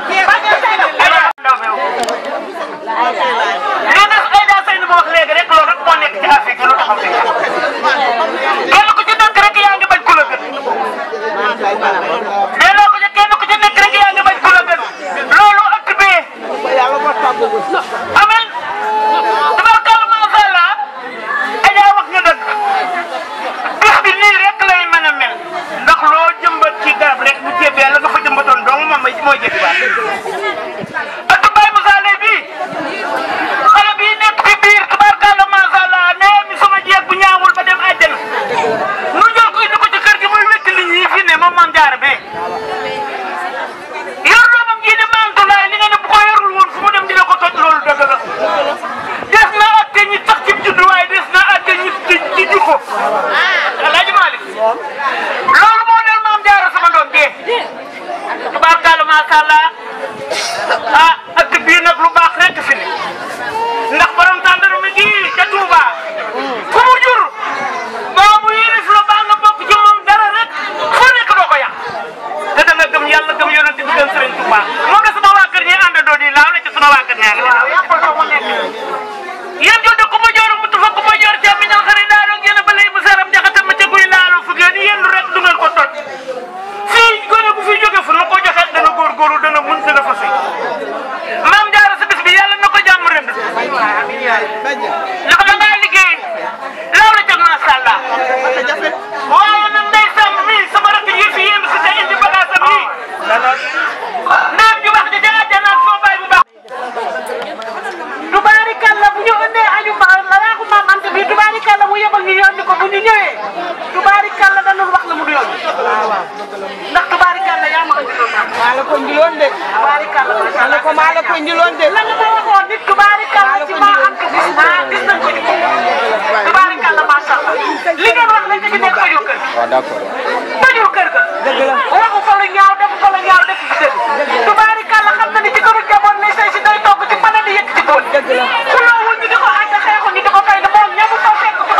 li nga Aïda Seyni ma wax léegi rek loolu rek moo nekk ci Afrique lu taxaw fi kenn ku ci nekk rek yaa ngi bañ ku la gën mais loo ko ci kenn ku ci nekk rek yaa ngi bañ ku la gën loolu ëtt bee amen tabarkalla macha allah Aïda wax nga dëgg bis bi nii rek lay mën a mel ndax loo jëmbat ci garab rek bu jébbee la nga fa jëmbatoon dong moom mooy jébbi waat ëtt Baye Moussa Leye bii xale bii nekk fi biir tubaarkàlla macha allah nee mi sama jeeg bu ñaawul ba dem àjjana nu jël ko indi ko ci kër gi muy wétti nit ñi fi ne moom maam jaara bee yor doomam ji di maam Tulaay li nga ne bu ko yorul woon fu mu dem dina ko toj loolu dëgg la des na atte ñi tax ci juddu waaye des na atte ñi ci ci jikko alaaji Malick loolu moo del maam jaara sama doom bee tubaarkàlla macha allah ah ak bii nag lu baax rek fi ne ndax borom tàndaru mi gii ca Touba ku mu jur boo mu yilif la baa nga bokk ci moom dara rek foo nekk doo ko yàq te da nga gëm yàlla gëm yonent bi gëm Sëriñ Touba moom la sama waa kër ñi àndandoo di laaw la ci sama waa kër ñaar waaw yàqal ko mu nekk yéen jodde ku ma joor mu tufa ku ma joor ca mi ñal xari daaro génn ba lay mu saram jaxata ma ca guy laalu fu ngeen yendu rek du ngeen ko toj fii gone bu fi jóge fu na ko joxe dana góorgóorlu dana mun dana fasi maam jaara sa bis bi yàlla na ko jàmm rënd ndax da ngaa liggéey laaw la jag macha allah waaye nag ndey sàmm mii sama rakk yi fi yéen si te indi bagage am nii ndeyam ju baax ja ca àjjana ak soo baay bu baax tubaarikàlla bu ñu indee añu ma laaxu maam Anta bi tubaarikàlla mu yebal ñu yónni ko bu ñu ñëwee tubaarikàlla dañu wax la mu du yónni ndax tubaarikàlla yaa ma indiloon maa la ko indiloon de tubaarikàlla ma ne ko maa la ko indiloon de la nga ma waxoon nit tubaarikàlla ci maa Anta gis naa gis nañ ko ci tubaarikàlla macha allah li ngeen wax lañ ci nekk tojul kër waaw d'accord tojul kër ga waxu fa lu ñaaw def fa lu ñaaw def ci dëgg tubaarikàlla xam na ni ci këru jaboon ne say si day togg ci mën a di yëkk ci bool xuloowul ñu di ko ànd xeexu ñu di ko fay ne moom ñamu fa fekk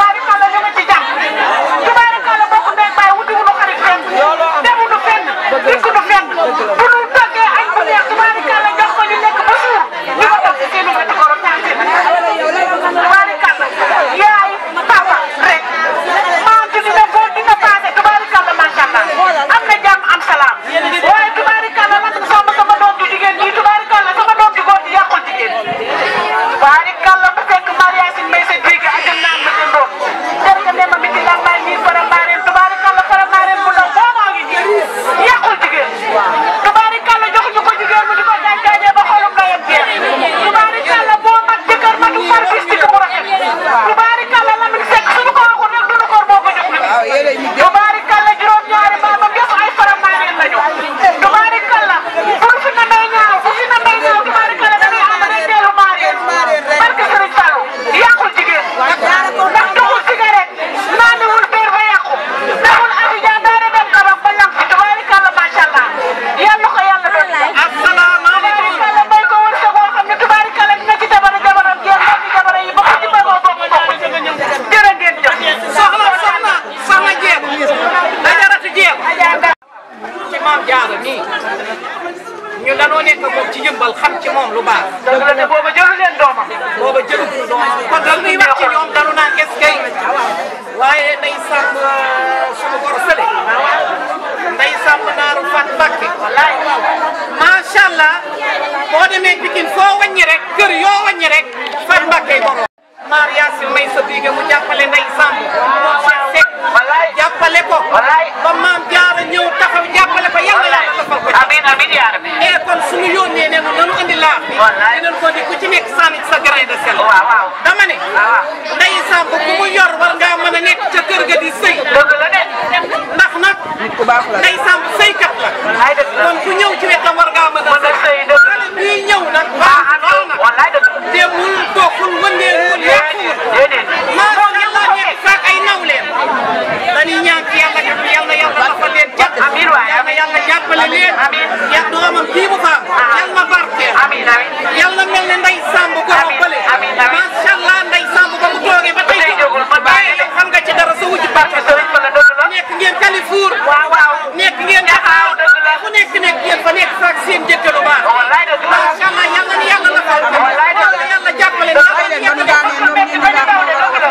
moom lu baax. dëgg la te booba jëlu leen doomam. booba jëlu ñu doomam kon daal muy wax ci ñoom dalu naan est-ce que waaye nday sàmm suñu goro sële. nday sàmm naaru Fat Mbakke. wallaay macha allah boo demee Pikine foo wàññi rek kër yoo wàññi rek Fat Mbakke borom. maar Yacine may sa biige mu jàppale nday sàmm. moom Cheikh Seck. jàppale ko. ba maam jaara ñëw taxaw jàppale ko yàlla yàlla defal ko. amiin amiin yaa rabbi. mais kon suñu yónnee ne nanu andi laax bi. dinañ ko di ku ci nekk sànni sa grain de sel. waaw waaw dama ne. nday sàmm ku mu yor war ngaa mën a nekk ca kër ga di sëy. dëgg la de. ndax nag. nit ku baax la nday sàmm sëykat la. kon ku ñëw ci wetam war ngaa mën a sëy. xale bii ñëw nag. baax lool nag. wallaay dëgg demul doxul wëndeelul yàquwul. déedéet. maa ngi la nekk sax ay nawleen. dañuy ñaan ci yàlla def yàlla yàlla dafa leen jàpp. amiin waay yàlla yàlla jàppale leen. amiin ya doomam bii mu faam. yàlla barkeel. amiin amiin. yàlla mel ne nday Samb ko bële. amiin amiin macha allah nday Samb ba mu toogee ba tey jógul ba bàyyi la xam nga ci dara sa wujj barke nekk ngeen Kalifour. waaw waaw nekk ngeen Dakar. fu nekk nekk ngeen fa nekk sax seen jëkkëru baax. macha allah yàlla ni yàlla la fal. yàlla yàlla jàppale ni yàlla yàlla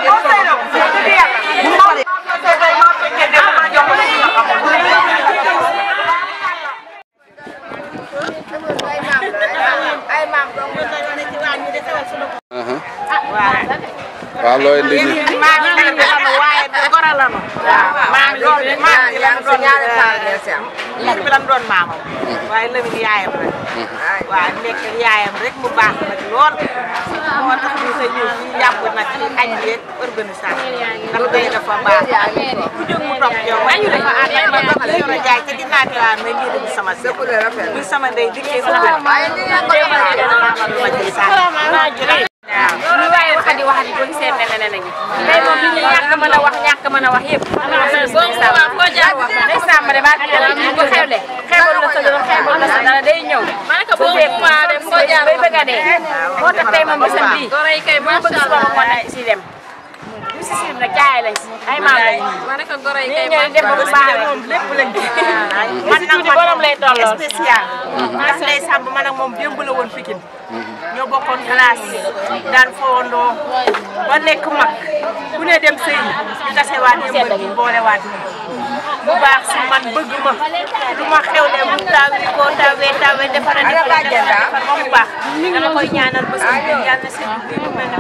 waaw looy indi nii maam yi la waaye goro la ma. maam loolu maam yi lan doon ñaari faal ngeen si am. lii bi lan doon maamam. waaye Lamine yaayam rek. waaw nekk yaayam rek mu baax nag lool. moo tax ñu sa ñëw fii jàpp nag ci añ yeeg organisation. ndax day dafa baax. ku jóg mu topp yow waaye ñu dafa ànd ak ma doog a yor a jaay te dinaa ci waan may ngir sama sëb. muy sama ndey dikkee ko gën. waaye li ngeen ko ma ci sànni. lu waaye waxati waxati boo gisee mel ne nañu tey moom li ñu ñàkk mën a wax ñàkk mën a wax yëpp boo jaar wax day sàmm de barke yàlla ñu ko xewle xewal la sa dara xewal la sa dara day ñëw su dee bay bëgg a dee moo tax tey moom bisam bii moo bëgg suba ma ko na si dem ñu si si nag jaay lañ si ay maam lañ nii ñëw def ba bu baax rek lépp lañ man nag man borom lay tolloo spécial ndax Ndeye Samb man ak moom démb la woon Pikine ñoo bokkoon classe daan fowandoo ba nekk mag ku ne dem sëy ñu tasewaat yëmbal ñu boolewaat bu baax si man bëgg ma lu ma xewle bu tawee ko tawee tawee defar a defar defar ba mu baax dama koy ñaanal ba sa yàlla na seen bi mu mel ne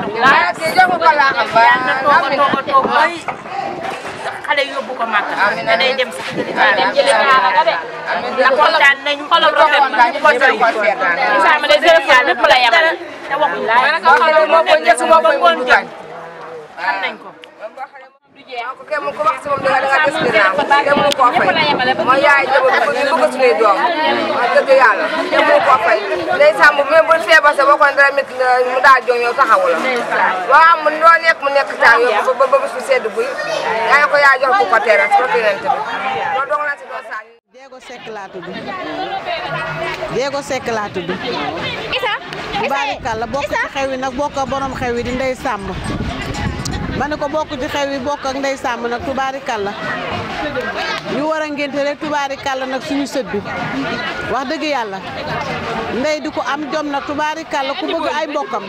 yàlla na toog a toog a toog bay xale yóbbu ko màkk te day dem sax dem jëlee kaaba ga de ndax kontaan nañu xolam rafet na ñu ko doy sama de zéro fois lépp la yemal te waxuñu laay moo ko njëkk moo ko ngoon jëm xam nañ ko ko kenn ku wax si moom danga danga gis ginnaaw kenn mënu koo fay mooy yaay jabar bu bëgg bëgg suñuy doom wax dëgg yàlla kenn mënu koo fay Ndeye Samb même bu feebar sa boo ko dara métti nga mu daal jóg ñëw taxawu la waaw mu loo nekk mu nekk taal yow ba ba bés bu sedd buy yaa ko yaa jox ku ko teeral si ko yonent bi loolu dong la si doon saa Diego Seck laa tudd Diego Seck laa tudd barikàlla bokk ci xew yi nag bokk ak borom xew yi di Ndeye Samb ma ne ko bokk ci xew yi bokk ak Ndeye Samb nag tubaarikàlla ñu war a ngénte rek tubaarikàlla nag suñu sët bi wax dëgg yàlla ndey di ko am jom nag tubaarikàlla ku bëgg ay mbokkam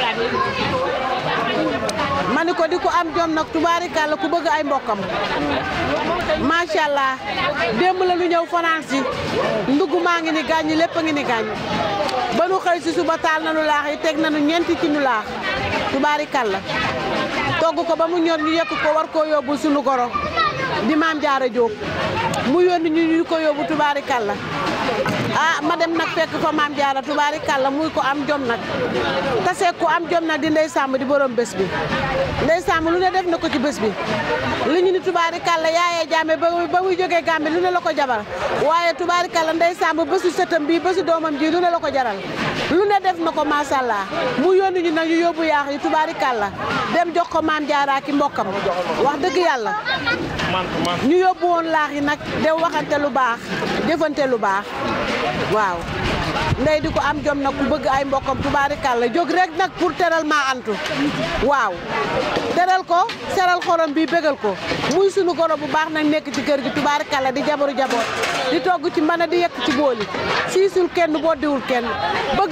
ma ne ko di ko am jom nag tubaarikàlla ku bëgg ay mbokkam macha allah démb la lu ñëw fanaan si ndugg maa ngi ni gàññi lépp a ngi ni gàññ ba nu xëy si suba taal nanu laax yi teg nanu ñeenti ci nu laax tubaarikàlla togg ko ba mu ñor ñu yekk ko war koo yóbbul sunu goro di maam jaara Jóob mu yónni ñu ñu ko yóbbu tubaarikàlla ah ma dem nag fekk fa maam jaara tubaarikàlla muy ko am jom nag tase ko am jom nag di Ndeye Samb di borom bés bi Ndeye Samb lu ne def na ko ci bés bi li ñu ni tubaarikàlla yaayee jaame ba ba muy jógee Gàmbi lu ne la ko jabar waaye tubaarikàlla Ndeye Samb bésu sëtam bii bésu doomam ji lu ne la ko jaral lu ne def na ko macha allah mu yónni ñu nag ñu yóbbu yaax yi tubaarikàlla dem jox ko maam jaara ki mbokkam wax dëgg yàlla ñu yóbbu woon laax yi nag de waxante lu baax jëfante lu baax waaw ndey di ko am jom nag ku bëgg ay mbokkam tubaarikàlla jóg rek nag pour teral maa antu waaw teral ko seral xorom bi bégal ko muy sunu goro bu baax nag nekk ci kër gi tubaarikàlla di jabaru jaboot di togg ci mën a di yekk ci booli siisul kenn boddiwul kenn bëgg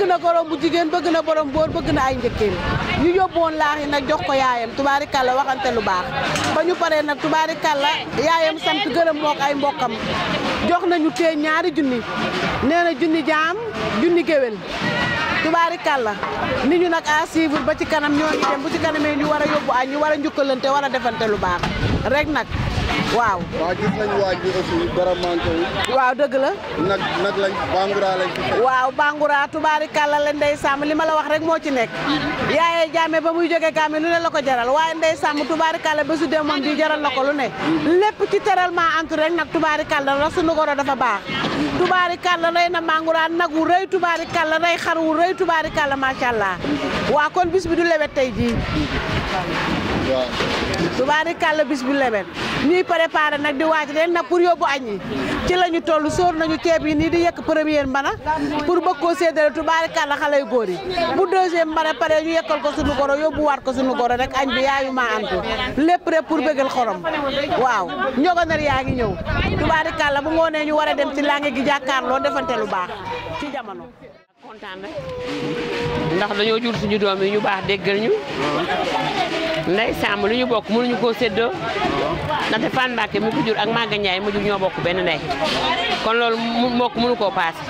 na gorom bu jigéen bëgg na borom góor bëgg na ay njëkkeen ñu yóbbu woon laax yi nag jox ko yaayam tubaarikàlla waxante lu baax ba ñu paree nag tubaarikàlla yaayam sant gërëm mook ay mbokkam jox nañu tee ñaari junni nee na junni jaam junni géwél tubaarikàlla ni ñu nag à suivre ba ci kanam ñoo ngi dem bu ci kanamee ñu war a yóbbu añ ñu war a njukkalante war a defante lu baax rek nag waaw. waaw gis nañu waaj bi aussi dara manqué wu. waaw dëgg la. nag nag lañ bangura lañ fi fekk. waaw bangura tubaarikàlla la ndey sàmm li ma la wax rek moo ci nekk. yaayee jaame ba muy jógee kaame lu ne la ko jaral waaye ndey sàmm tubaarikàlla ba su dee moom di jaral na ko lu ne. lépp ci teralement antu rek nag tubaarikàlla la sunu goro dafa baax. tubaarikàlla rey na bangura nag wu rëy tubaarikàlla rey xar wu rëy tubaarikàlla macha allah. waa kon bis bi du lewet tey jii. waaw. tubaarikàlla bis bu lewet ñuy préparé nag di waaj ren nag pour yóbbu añ yi ci la ñu toll sóor nañu ceeb yi nii di yekk première mbana pour bëgg koo séddale tubaarikàlla xale yu góor yi bu deuxième mbana pare ñu yekkal ko sunu goro yóbbu waat ko sunu goro rek añ bi yaayu maa antu lépp rek pour bëggal xorom waaw njogonar yaa ngi ñëw tubaarikàlla bu ngoonee ñu war a dem ci langue gi jàkkaarloo defante lu baax ci jamono kontaan rek ndax dañoo jur suñu doom yi ñu baax déggal ñu ndey sàmm lu ñu bokk mënuñu koo séddoo ndaxte Fane Mbacke mi ko jur ak Maga Ndiaye mu jur ñoo bokk benn ndey kon loolu mu mbokk mënu koo paase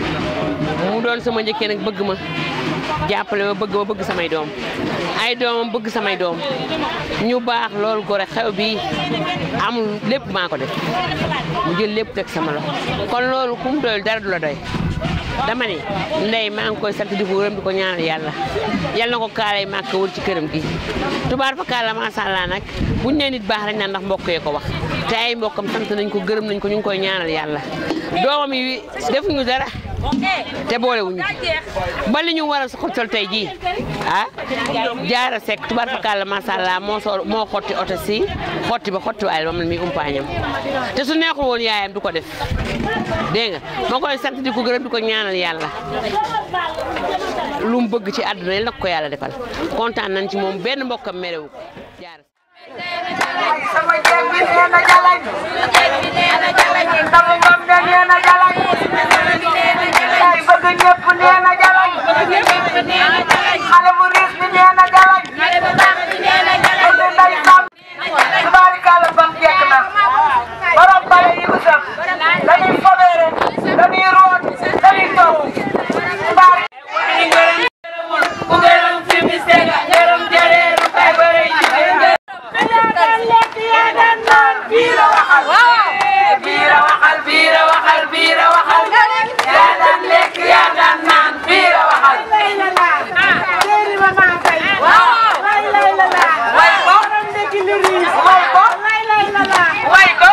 mu doon sama njëkkee nag bëgg ma jàppale ma bëgg ma bëgg samay doom ay doomam bëgg samay doom ñu baax loolu gore xew bi amul lépp maa ko def mu jël lépp teg sama loxo kon loolu ku mu doyul dara du la doy dama ni ndey maa ngi koy sant di ko gërëm di ko ñaanal yàlla yal na ko kaalay màkk wër ci këram gi tubaar fa kaala macha allah nag buñ nee nit baax rek naan ndax mbokk yee ko wax te ay mbokkam sant nañ ko gërëm nañ ko ñu ngi koy ñaanal yàlla doomam yi defuñu dara te boolewuñu ba li ñu war a xottal tey jii ah jaara sekk tubaar fa kaala macha allah moo soo moo xotti oto si xotti ba xotti waayal moom la muy umpaañam te su neexul woon yaayam du ko def dégg nga moo koy sant di ko gërëm di ko ñaanal yàlla lu mu bëgg ci àdduna yi nag ko yàlla defal kontaan nañ ci moom benn mbokkam merewu ko jaar sama jeeg bi nee na jalañ sama moom de nee na jalañ ay bëgg ñëpp nee na jalañ xale bu riis bi nee na jalañ bëgg nday sam tubaarikàlla bam jekk na borom bale yi ko sax dañuy fobeere dañuy root dañuy toog tubaari ku gërëm fi mi sega gërëm jëreeru kay bëre jigéen biira waxal biira waxal biira waxal biira waxal yaa daan lekk yaa daan naan biira waxal way ko way ko way ko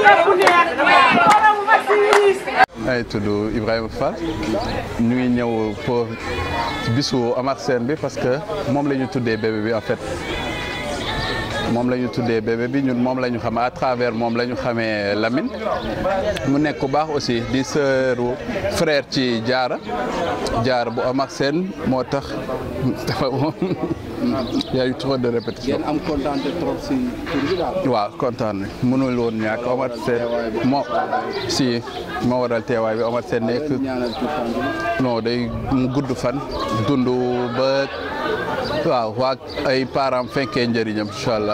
ay tudd Ibrahima Fall ñu ngi ñëw pour bisu Amar Sène bi parce que moom la ñu tuddee bébé bi en fait moom la ñu tuddee bébé bi ñun moom la ñu xam à travers moom la ñu xamee Lamine mu nekk ku baax aussi di sœuru frère ci Jaara Jaara bu Amar Sène moo tax dafa y a eu trop de répétition. ngeen am kontaan trop si tur bi daal. waaw kontaan nañ mënul woon ñàkk Omar Sène moo si moo waral teewaay bi Omar Sène nekk non day mu gudd fan dund ba waaw waa ay parents fekkee njëriñam incha allah.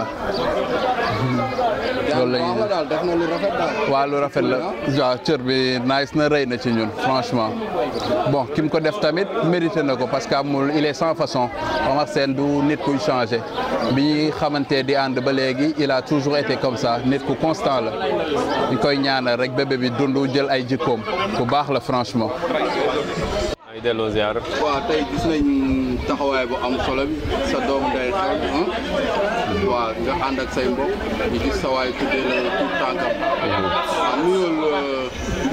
loolu la ñuy daal def na lu rafet daal. waaw lu rafet la waaw cër bi nice na rëy na ci ñun franchement bon ki mu ko def tamit mérité na ko parce que amul il est sans façon Omar Sène du nit kuy changé bi ñuy xamante di ànd ba léegi il a toujours été comme ça nit ku constant la ñu koy ñaanal rek bébé bi dund jël ay jikkoom ku baax la franchement. ay delloo ziar. waaw tey gis nañ taxawaay bu am solo bi sa doom day xew waaw nga ànd ak say mbokk ñu gis sa waay tuddee la tout tànkam waaw nuyool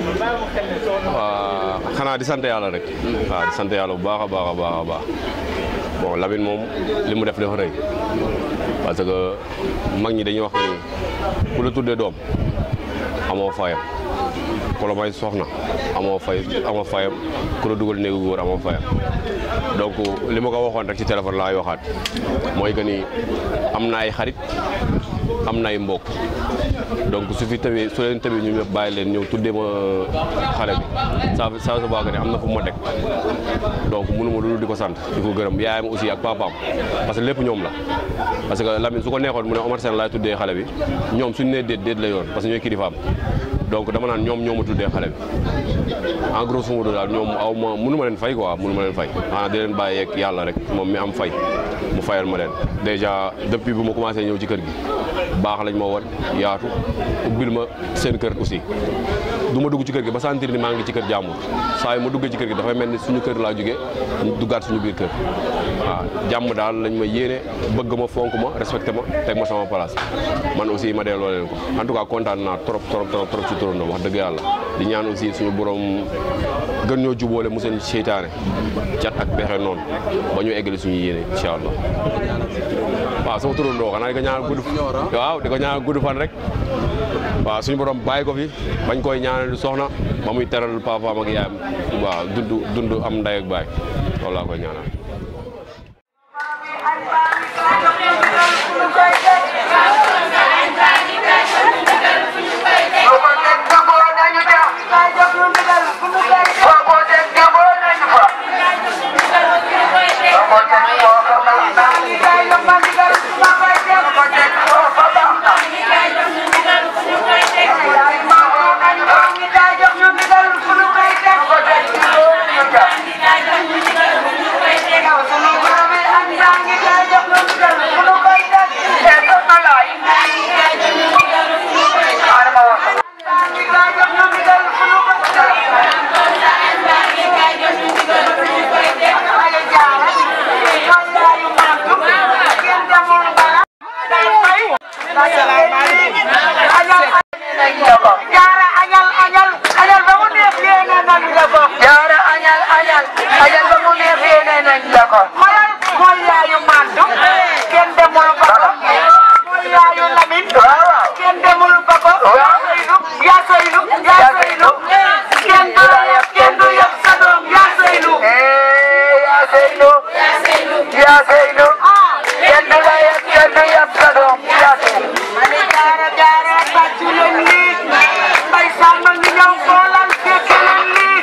waaw xanaa di sant yàlla rek. waaw di sant yàlla bu baax a baax a baax a baax bon Lamine moom li mu def dafa rëy parce que mag ñi dañuy wax ni ku la tuddee doom amoo fayam ku la may soxna amoo fay amoo fayam ku la dugal néegu góor amoo fayam donc li ma ko waxoon rek ci téléphone laay waxaat mooy que ni am na ay xarit am na ay mbokk donc su fi tawee su leen tawee ñu ñëpp bàyyi leen ñëw tuddee ma xale bi ça ça se voit que ne am na fu ma teg donc mënu ma loolu di ko sant di ko gërëm yaayam aussi ak papaam parce que lépp ñoom la parce que Lamine su ko neexoon mu ne Omar Sène laay tuddee xale bi ñoom suñu nee déet déet la yoon parce que ñooy kilifaam donc dama naan ñoom ñoo ma tuddee xale bi en grosso modo daal ñoom aw ma mënu ma leen fay quoi mënu ma leen fay xanaa di leen bàyyi yeeg yàlla rek moom mi am fay mu fayal ma leen déjà depuis bu ma commencé ñëw ci kër gi baax lañ ma woon yaatu ubbil ma seen kër aussi du ma dugg ci kër gi ba sentir ni maa ngi ci kër jàmbur saa yu ma duggee ci kër gi dafay mel ni suñu kër laa jógee duggaat suñu biir kër waaw jàmm daal lañ ma yéene bëgg ma fonk ma respecté ma teg ma sama place man aussi ma delloo leen ko en tout cas kontaan naa trop trop trop trop ci turandoo wax dëgg yàlla di ñaan aussi suñu borom gën ñoo jubóole mu seen seytaane cat ak pexe noonu ba ñu eggali suñu yéene incha allah waaw sama turandoo xanaa di ko ñaanal gudd waaw di ko ñaanal gudd fan rek waaw suñu borom bàyyi ko fi bañ koy ñaanal soxna ba muy teral papaam ak yaayam waaw dund dund am ndey ak baay loolu laa koy ñaanal jaara añal añal añal ba mu neex yéene nañ la ko. jaara añal añal añal ba mu neex yéene nañ la ko. xoolal mooy yaayu Mandu. kenn demul ba ko. mooy yaayu Lamine. kenn demul ba ko. yaa Seynu yaa Seynu yaa Seynu. kenn du la yab kenn du yab sa doom yaa Seynu. yaa Seynu. yaa Seynu. yaa Seynu. kenn du la yab kenn du yab sa doom yaa Seynu. ma ne jaara jaara bàcc leen lii. mbay sàmm ngi ñëw xoolal fekk leen lii.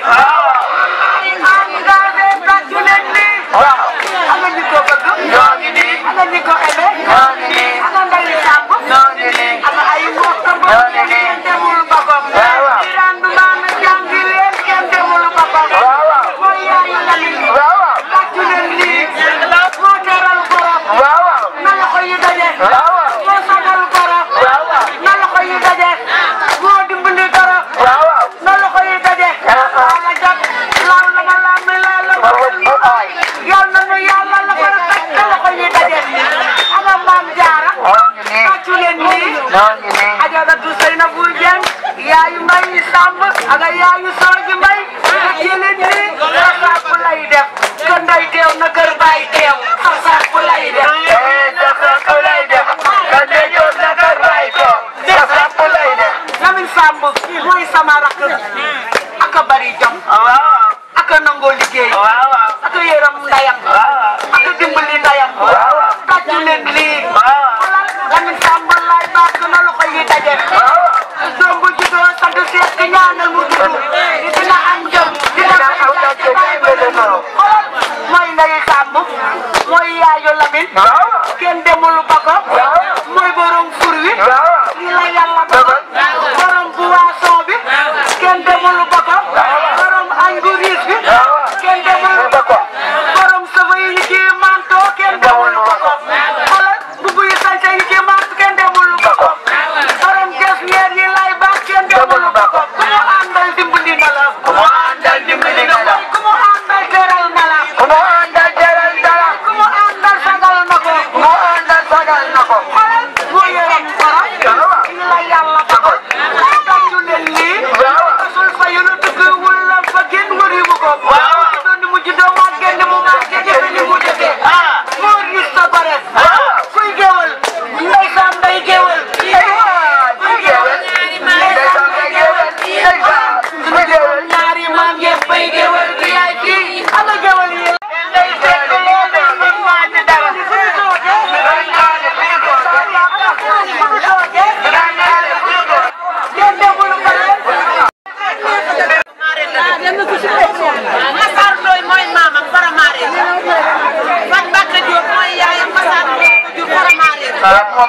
am nga de bàcc leen lii. am na ñu ko bëgg. ñoo ngi nii. am na ñu ko aimé. ñoo ngi nii. am na ndayu sàmm. ñoo ngi nii. am na ay mbokk ñoo ngi nii. kenn demul boppam. Birane du naan jàngi leen kenn demul boppam. mooy yaayu Lamine. bàcc leen lii. moo teral borom. na loxo yi daje. moo sagal borom. na loxo yi daje. moo dimbali dara. na loxo yi daje. ala jot laal na ma laal mi laal la ma laal. yal na nu yàlla la ko teg na loxo yi daje. ana maam jaara. tàccu leen nii. ajaratu Seynabou Dieng. yaayu Mbaye Samb. ak yaayu Sooji Mbaye. tàccu leen nii. sasaap lay def. kër nday teew na kër baay teew. sasaap lay def. sasaap lay def. kër nday teew na kër baay teew. sasaap lay def. Lamine Samb mooy sama rakk. ak a bari jom. ak a nangoo liggéey. ak a yërëm ndayam. ak a dimbali ndayam. tàccu leen lii. xoolal Lamine Samb laay baax na loxo yi daje. doom bu juddoo sant seet ki ñaanal mu juddu. dina am jom dina am jom ci bàyyi ba la noonu. xoolal mooy ndayu Samb mooy yaayu Lamine. kenn demul ba ko. mooy borom fur wi. lii la yàlla dogal. borom boisson bi. kenn demul ba ko. borom añ bu riis bi. kenn demul ba ko. borom sëfa yi ñu kii manto kenn demul ba ko. xoolal bubu yi sañse yi kii manto kenn demul ba ko. borom ges ñeer yi lay baax kenn demul ba ko. ku mu àndal dimbali na la. ku mu àndal dimbali na la. ku mu àndal teral na la. ku mu àndal teral na la. ku mu àndal sagal na ko. ku mu àndal sagal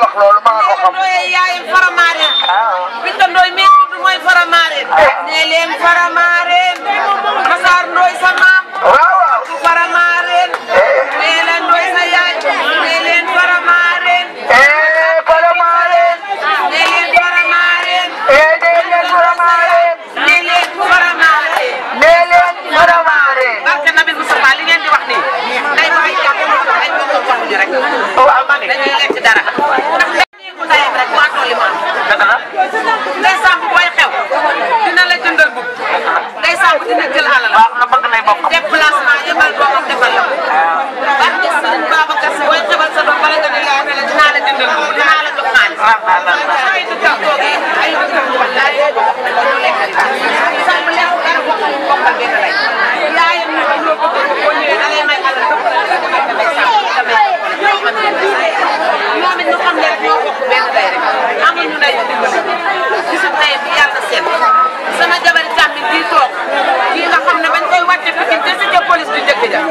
wax loolu maa ko xam. Ndoye yaayam faramaareen. Binta Ndoye mi tudd mooy faramaareen. nee leen faramaareen. Masaar Ndoye sa maam. waaw waaw. du faramaareen. nee leen Ndoye sa yaay. nee leen faramaareen. faramaareen. nee leen faramaareen. nee leen faramaareen. nee leen faramaareen. nee leen faramaareen. barke Nabi Moustapha li ngeen di wax nii. day bàyyi jàpp ay mbokk waxuñu rek. waaw ma ne. dañuy lekk dara. ndax léegi ndey rek maa tolli maam. dëgg la. ndey sàmb booy xew. dina la jëndal bu. ndey sàmb dina jël alal. waaw nga bëgg lay bokk. déplacement yëmal doomam defal la. barke Sëriñ Babacar Si booy xebal sa doom bala nga ne yaay ne la dinaa la jëndal bu dinaa la jox xaalis. ay dëkkam toogee ay dëkkam wallaay ñu lekk sàmb lekk dara bokkal bokkal benn lay. yaayam ñu ko loo bëgg ko boo ñëwee da lay may alal dëpp la nga may damay sàmb damay ñoom it ñu xam ne ñoo bokk benn day rek amuñu day dimbali gisu tey bi yàlla seet sama jabar càmmiñ bii toog kii nga xam ne bañ koy wàcce Pikine te si police bi njëkk ja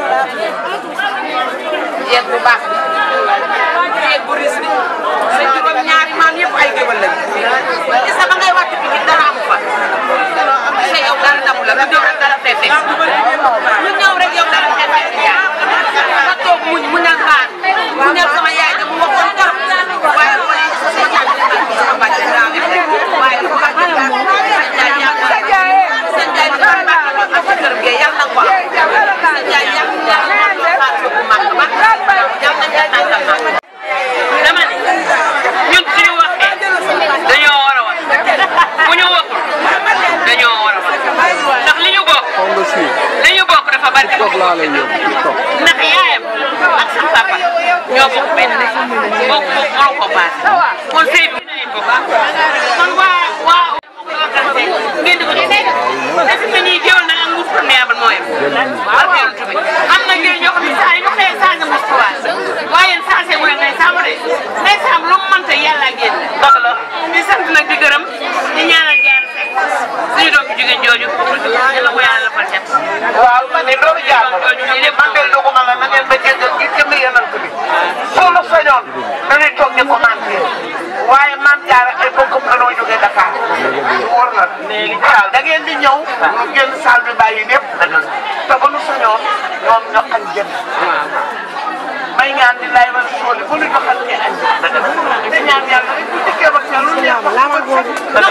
jeeg bu baax bi jeeg bu ris bi sa juróom ñaari maam yëpp ay géwal lañu gis nga ba ngay wàcce Pikine dara amu fa sa yow dara damu la lu ñëw rek dara fee fekk lu ñëw rek yow dara fee fekk yaay nga toog muñ muñal baax muñal sama yaay de mu waxoon torop waaye wala sama yaay bi dafa ko sama bàjjen daa def rek waaye lu bàjjen daa ko sa jaay yàlla sa jaay sa jaay bi dafa baax lool ak sa kër gi yàlla na ko am sa jaay yàlla yàlla na ko xaar ko bu mag ba yàlla na ko tàngal mag dama ne ñun suñu waxee dañoo war a wax bu ñu waxul dañoo war a wax ndax li ñu bokk li ñu bokk dafa bari ndax yaayam ak sa papa ñoo bokk benn de bokk bokk mënoo ko paase kon sëy bi dinañ ko baax kon waa waa ngeen di ko defee dafa mel ni géwél na ak nguuf perméable moo yem barke yoon tubi am na ngeen ñoo xam ne saa yu ñu xëyee saa nga mos tuwaat waaye yéen saa see wala ngay saamu de ngay saam lu mu mënta yàlla génn dëgg la di sant nag di gërëm di ñaanal jaar sekk suñu doom bi jigéen jooju yàlla ko yàlla fal cet waaw ma ne loolu jaar na man de doguma la na ngeen ba jéggal gi jëmm yenant bi soo sañoon dañuy toog di commenté waaye maam jaara ay bokkam danoo jógee Dakar wóor na léegi saal da ngeen di ñëw ñu génn saal bi bàyyi lépp te ba nu sañoon ñoom ñoo añ jëm may ñaan di lay wal sooli bu nu joxal ci añ te ñaan yàlla rek bu dikkee ba ca lu neex la ma góor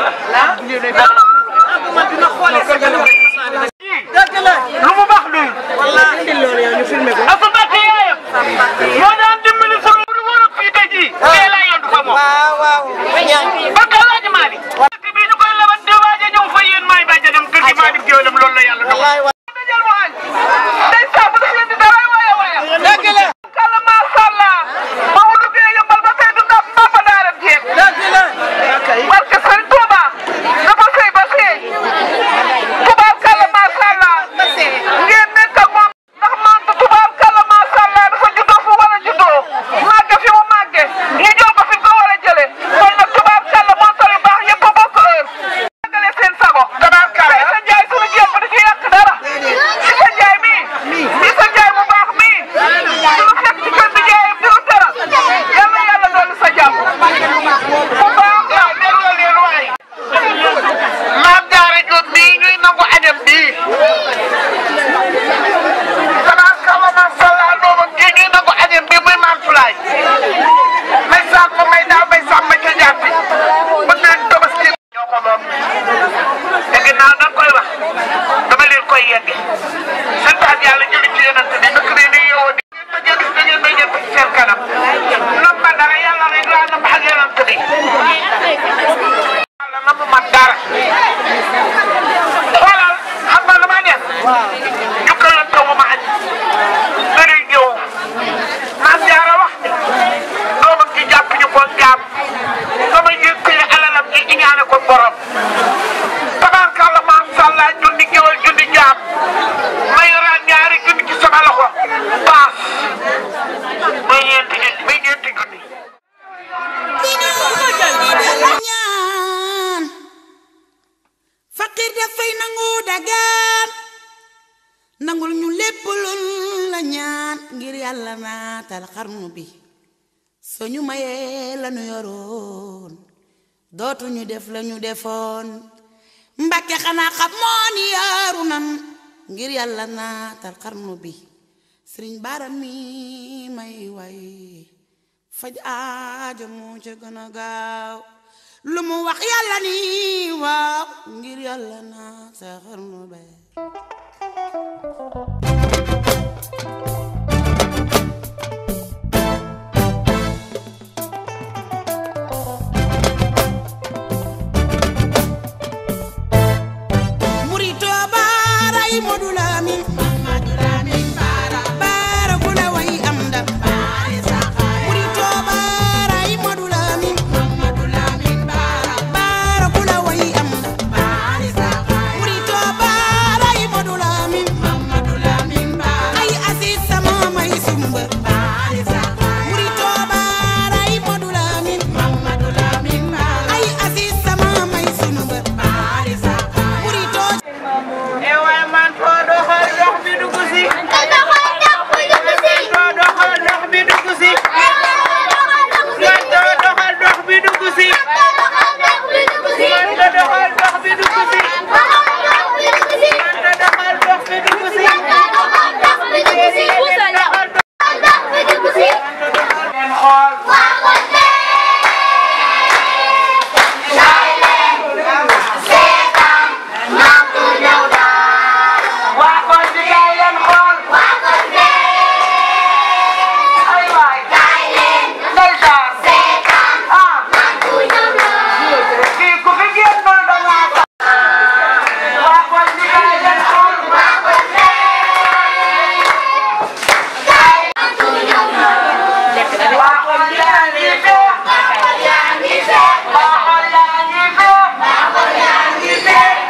la dina xoolee sa kanam dëgg la lu mu baax luy wallaahi indi loolu yow ñu filmé ko Asa Mbacke yaayam moo daan dimbali sama lu war a fii tey jii tey laa yondu fa moom waaw waaw bakka Alaaji Maali dëkk bii ñu koy lebat di waaj a ñëw fa yéen maay bàjjanam kër gi maa dim géwélam loolu la yàlla dogal dajal mu añ day saabu daf leen di dara waaya waaya dëgg la kala macha allah ba mu duggee yëmbal ba fay du ndam mbaa fa daaram jeeg dëgg la barke Sëriñ Tuuba dafa sëy ba sëy tubaab kala macha allah ngeen nekk ak moom ndax maanta tubaab kala macha allah dafa juddoo fu war a juddoo màgge fi mu màgge ñu jël ko fi mu ko war a jëlee kon nag tubaab kala moo tax yu baax yëpp a bokk heure màggale seen sago tubaab kala sa njaay suñu jéem ba di ci yàq dara si sa njaay mii si sa njaay mu baax mii suñu fekk ci kër di jaayam di lu teral yàlla yàlla dolli sa jàmm bu baax la dégloo leen waay maam jaara Jóob mii ñuy nangu añam bii xanaa kala macha allah doomam ji ñuy nangu añam bii muy maam Sulaay may sàmm may daaw may sàmm ca jàppi bëgg nañ tabaski ñoo ko moom te ginnaaw da koy wax dama leen koy yegge santaat yàlla julli ci yonent bi dëkk bi ni yeewoo di ma gis da ngeen may ñëpp ci seen kanam nam ma dara yàlla rek laa nam ak yonent bi yàlla namu ma dara xoolal xam nga lu ma def ñu këlante wu ma añ dañuy ñëw maam jaara wax ni doomam ci jàpp ñu ko jaam sama yëkkale alalam ji iñaane ko borom tabaarkalla macha allah junni géwal junni jaam ma yoraan ñaari junni ci sama loxo paas muy ñeenti junni muy ñeenti junni ñaan faqir dafay nangu dagaan nangul ñu lépp luñ la ñaan ngir yàlla naatal xarnu bi soo ñu mayee lañu yoroon dootuñu def lañu defoon Mbàkke xanaa xam moo ni yaaru nan ngir yàlla naatal xarnu bi sëriñ Bara mi may way faj aajo moo ca gën a gaaw lu mu wax yàlla ni waaw ngir yàlla naatal xarnu bi Murito Bara yi Modu Lamin Bara ku la way am ndam Murito Bara yi Modu Lamin Bara ku la way am ndam Murito Bara yi Modu Lamin ay Aziz sama may sumba Murito Bara yi Modu Lamin ay Aziz sama may sumba Murito e waay man foo doxal dox bi dugg si. foo doxal dox bi dugg si. man foo doxal dox bi dugg si. man foo doxal dox bi dugg si. man foo doxal dox bi dugg si. ngeen xool. waa kon bi kaay leen xool. ay waay. ndeysaan. ah. kii ku fi génnoon da ngaa tax. waa kon bi kaay leen xool. waa kon yaa ngi feex. waa kon yaa ngi feex.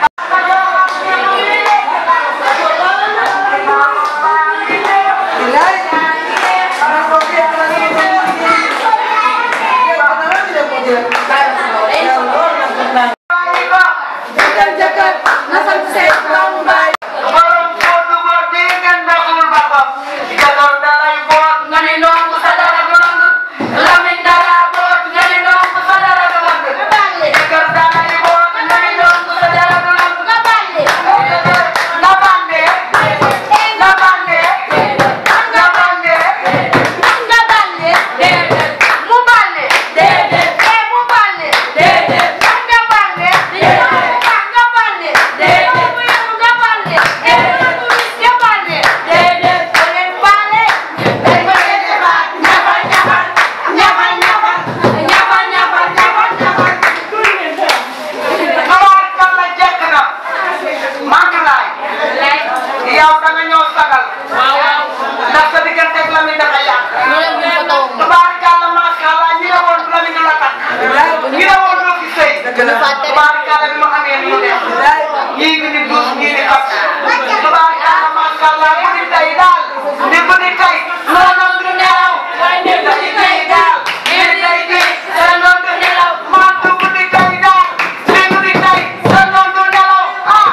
yow da nga ñëw sagal. ndax sa diggante ak Lamine dafa yàq. tubaarikàlla macha allah ñi ne woon Lamine du la takk. ñi ne woon doo fi sëy. tubaarikàlla bi mu amee ni mu def. ñii ngi ni duus ñii ni xas. tubaarikàlla macha allah bu di tey daal. di bu di tey. noonu du nelaw. di bu di tey daal. di tey di. sa noonu du nelaw. man du bu di tey daal. di bu di tey. sa noonu du nelaw. ah.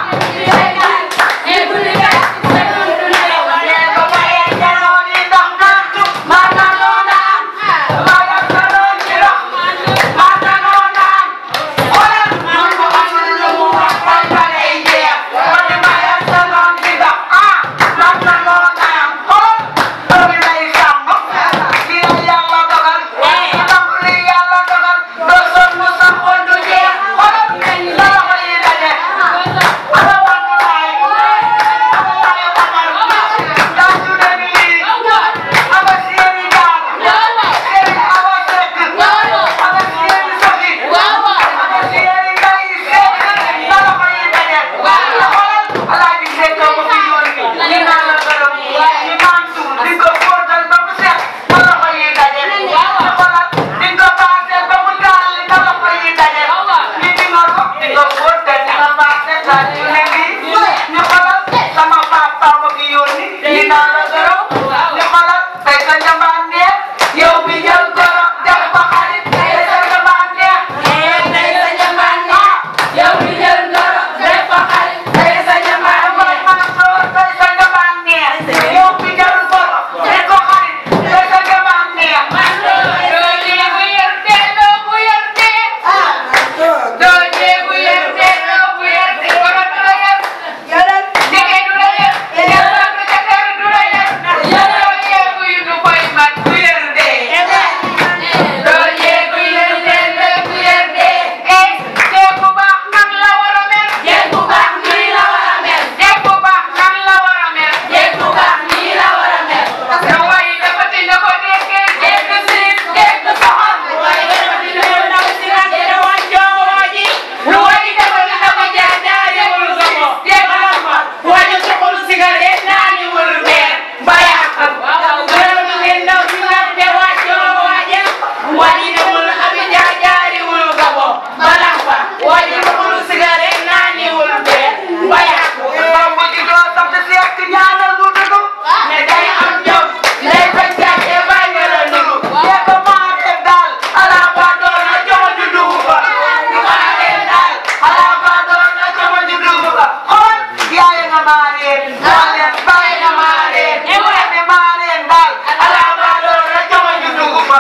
waaye xamul cigarette naaniwul bee ba yàqu bamba gi doo sant seek ñaanal bu dëgg ne day am jom day bañ gàcce bàyyi nga la nugu yee ko maa def daal ala ba doon na jomo ju dugg ba maa def daal ala ba doon na jomo ju dugg ba xool yaay nga maa reen maa leen bàyyi nga maa reen ne maa reen daal ala ba doon na jomo ju dugg ba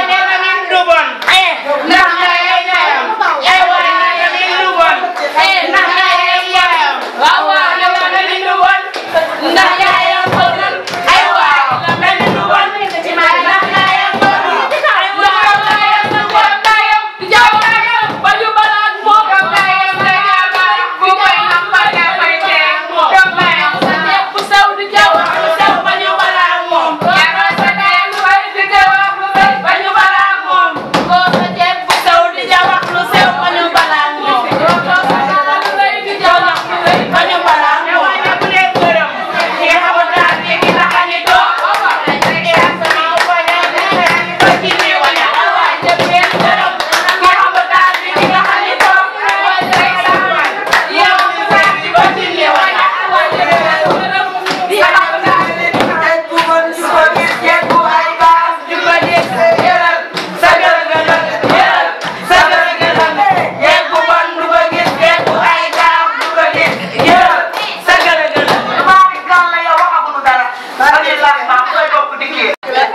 ndax nga yey ñayam ay waay nga ni lu bon ndax nga yey ñayam waaw waaw yow nga ni lu bon ndax yaayam ko dul ay waaw nga ni lu bon ndax yaayam ko dul ndax yaayam ko bon yaayam jaw yaayam ba ñu balaat moom yaayam la yaakaar bu koy am ba nga koy teg moom yaayam sa neex bu sew di jaw bu sew ba ñu balaat moom yaayam sa neex lu bay di jaw bu sew ba ñu balaat moom ko sa jeeg bu sew di jaw lu sew ba ñu balaat moom ko sa jeeg lu bay di jaw lu sew ba ñu balaat moom waaye bu leen gërëm ñi nga xamante ne ñi la xañi toog dañuy ak sama wala ko ci ni wala waaye jëm leen gërëm ñi nga xamante ne ñi la xañi toog day sama yow ñu sa ci ko ci ni wala waaye jëm leen gërëm ñi nga xamante ne ay bu bon ci ko gis jeeg bu ay baax di ko gis yëral sa gërëm yëral sa gërëm jeeg bu bon du ko gis jeeg bu ay baax du ko gis yëral sa gërëm maa ngi gàll la yow waxaguñu dara dañuy laaj maa koy bokk di kii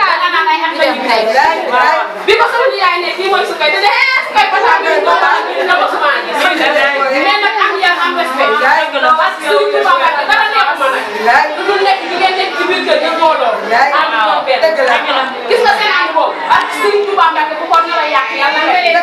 bi ko sama yaay ne kii mooy su kay te de su kay pata bi ko ba na ko sama gis mais nag am yar am respect parce que suñu tuba ba dara nekk ma nag lu dul nekk di ngeen nekk ci biir kër gi mbooloo am ñoom benn gis nga seen ànd boobu ak suñu tuba Mbàkke bu ko nar a yàq yàlla na leen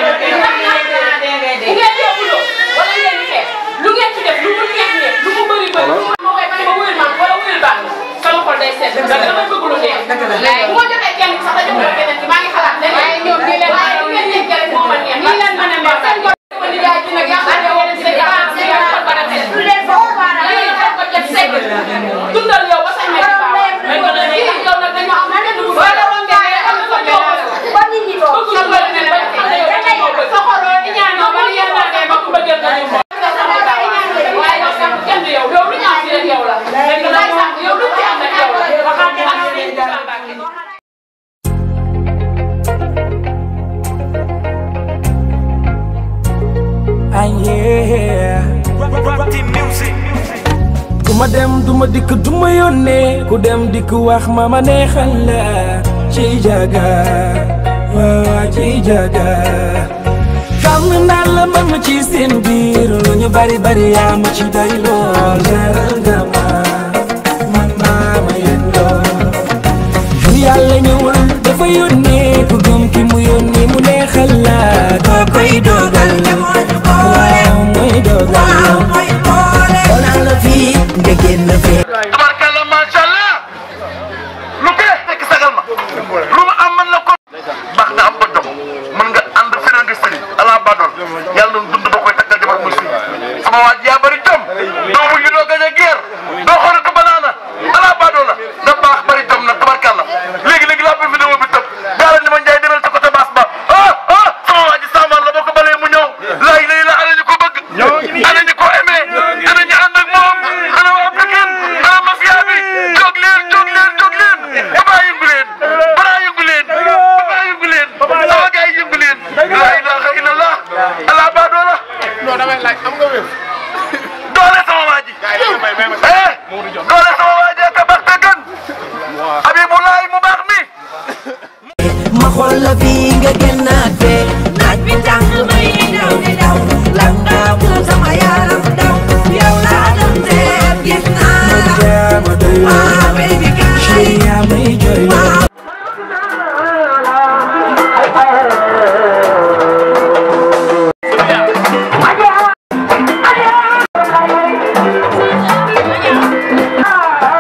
bu ngeen yóbbuloo wala ngeen di xeex lu ngeen ci def lu mu neex neex lu mu bëri bëri lu ma koy bane ma wuyul man wala wuyul baax sama xol day seet damay bëgg lu neex bu ma joxee kenn sax dañu ko keneen ki maa ngi xalaat leneen waaye ñoom nii leen waaye lu ngeen nekkee rek moo ma neex nii leen mën a neex seen ko ma di jaay ci nag yàlla ne woon ci dëgg am ci yow ko ba def lu leen foofu baara lii def ko def segg dundal yow ba sañ ma ci baax kii yow nag dañu am leneen lu wala woon nga ne am sa jox ba nit ñi toog bëgg lu bëri ne ba sa xoloo di ñaanoo ba li yàlla ne ba ku bëggal nañu waaye yow sax kenn du yow yow lu ñu am ci rek yow la léegi lay sax yow lu ci am rek yow la waxaat ak Sëriñ Tuubaa Mbàkke yeah. ku ma dem du ma dikk du ma yónnee ku dem dikk wax ma ma neexal la ci jaga waaw ci jaga xam naa la man ma ci seen biir lu ñu bari bari yaa ma ci doy lool leeral nga ma man maa ma yéen lool bu yàlla ñëwul dafa yónnee ku gëm ki mu yónnee mu neexal la koo koy dogal waaw mooy dogal xoolal la fii nga génn fee tabarkalla macha allah lu bees fekk sagal ma lu ma am man la ko baax nga am ba dom mën nga ànd feneen di sëriñ ala badol yàlla na dund ba koy takkal jabar muy sëriñ sama waa ji yaa bëri jom doomu ñu doo gañ a geer doo xoolatu banaana ala badol la nga baax bëri jom nag tabarkalla léegi léegi laa bëgg vidéo bi tëb daal ni ma njaay demal sa côté baas ba ah ah sama waa ji saamaan la boo ko balee mu ñëw laay lay la ana ñu ko bëgg ana ñu ko aimé ana ñu ànd ak moom ana waa Pikine ana mafia bi jóg leen jóg leen jóg leen papa yëngu leen bara yëngu leen papa yëngu leen sama gars yi yëngu leen la ilaha illallah ala ba doola non damay laaj am nga wér doole sama waa ji eh doole sama waa ji ka baax te gën Habibulaay mu baax mi ma xool la fii nga génnaat fee naaj bi tàng may daw di daw lan nga mu sama yaram daw yow laa doon seet gis naa la ah baby girl yaa may jooy Ah!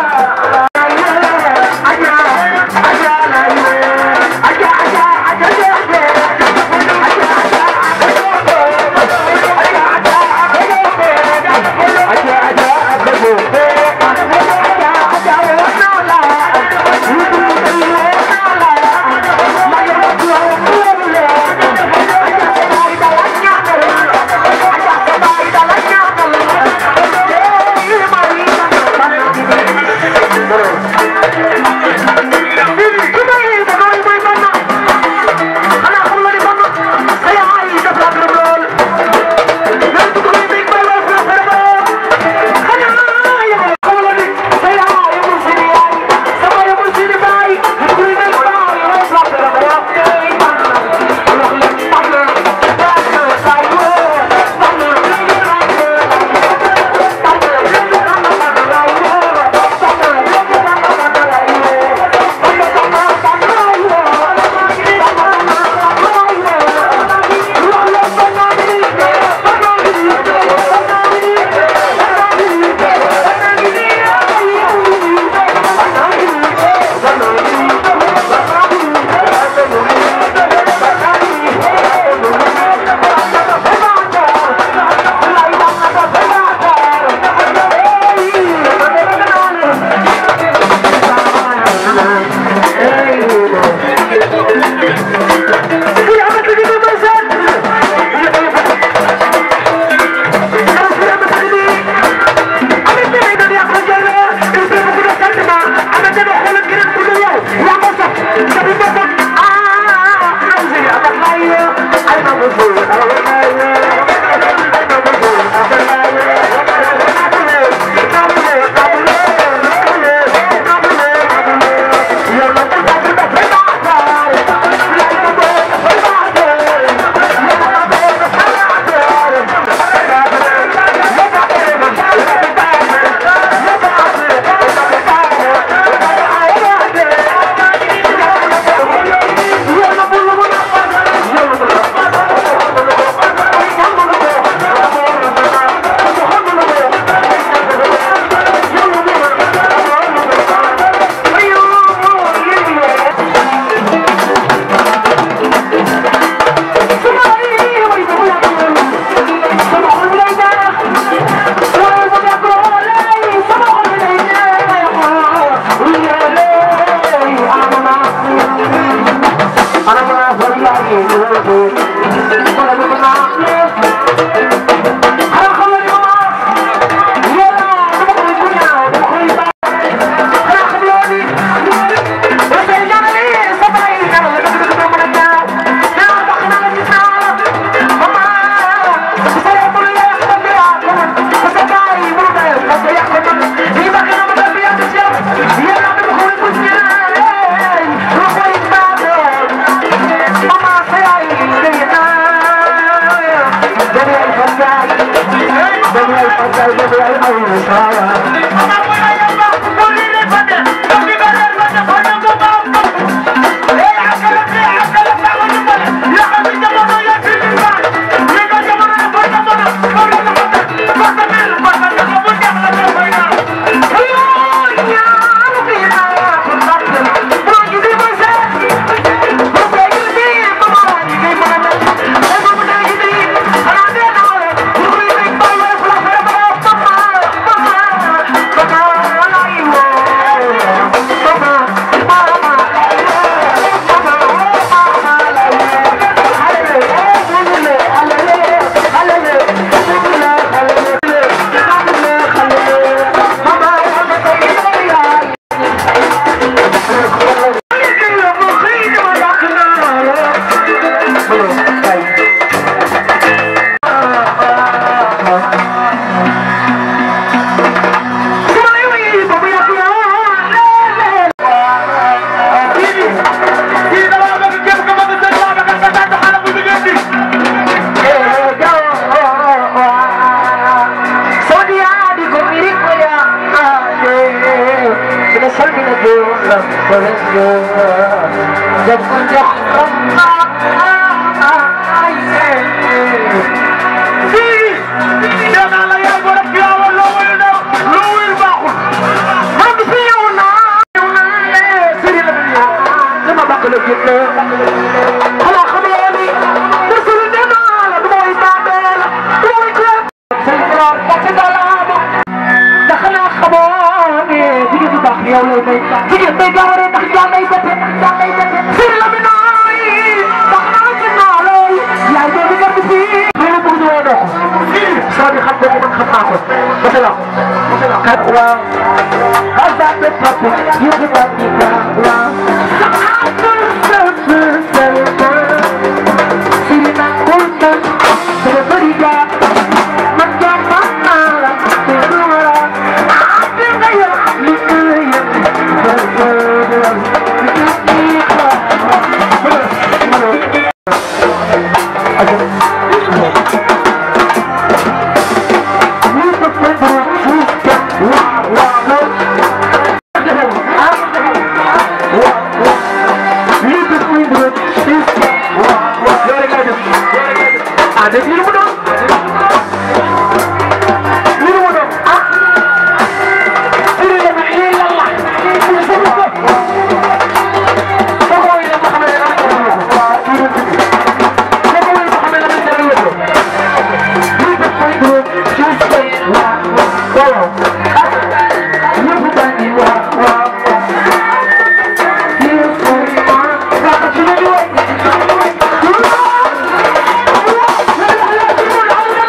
Thank you.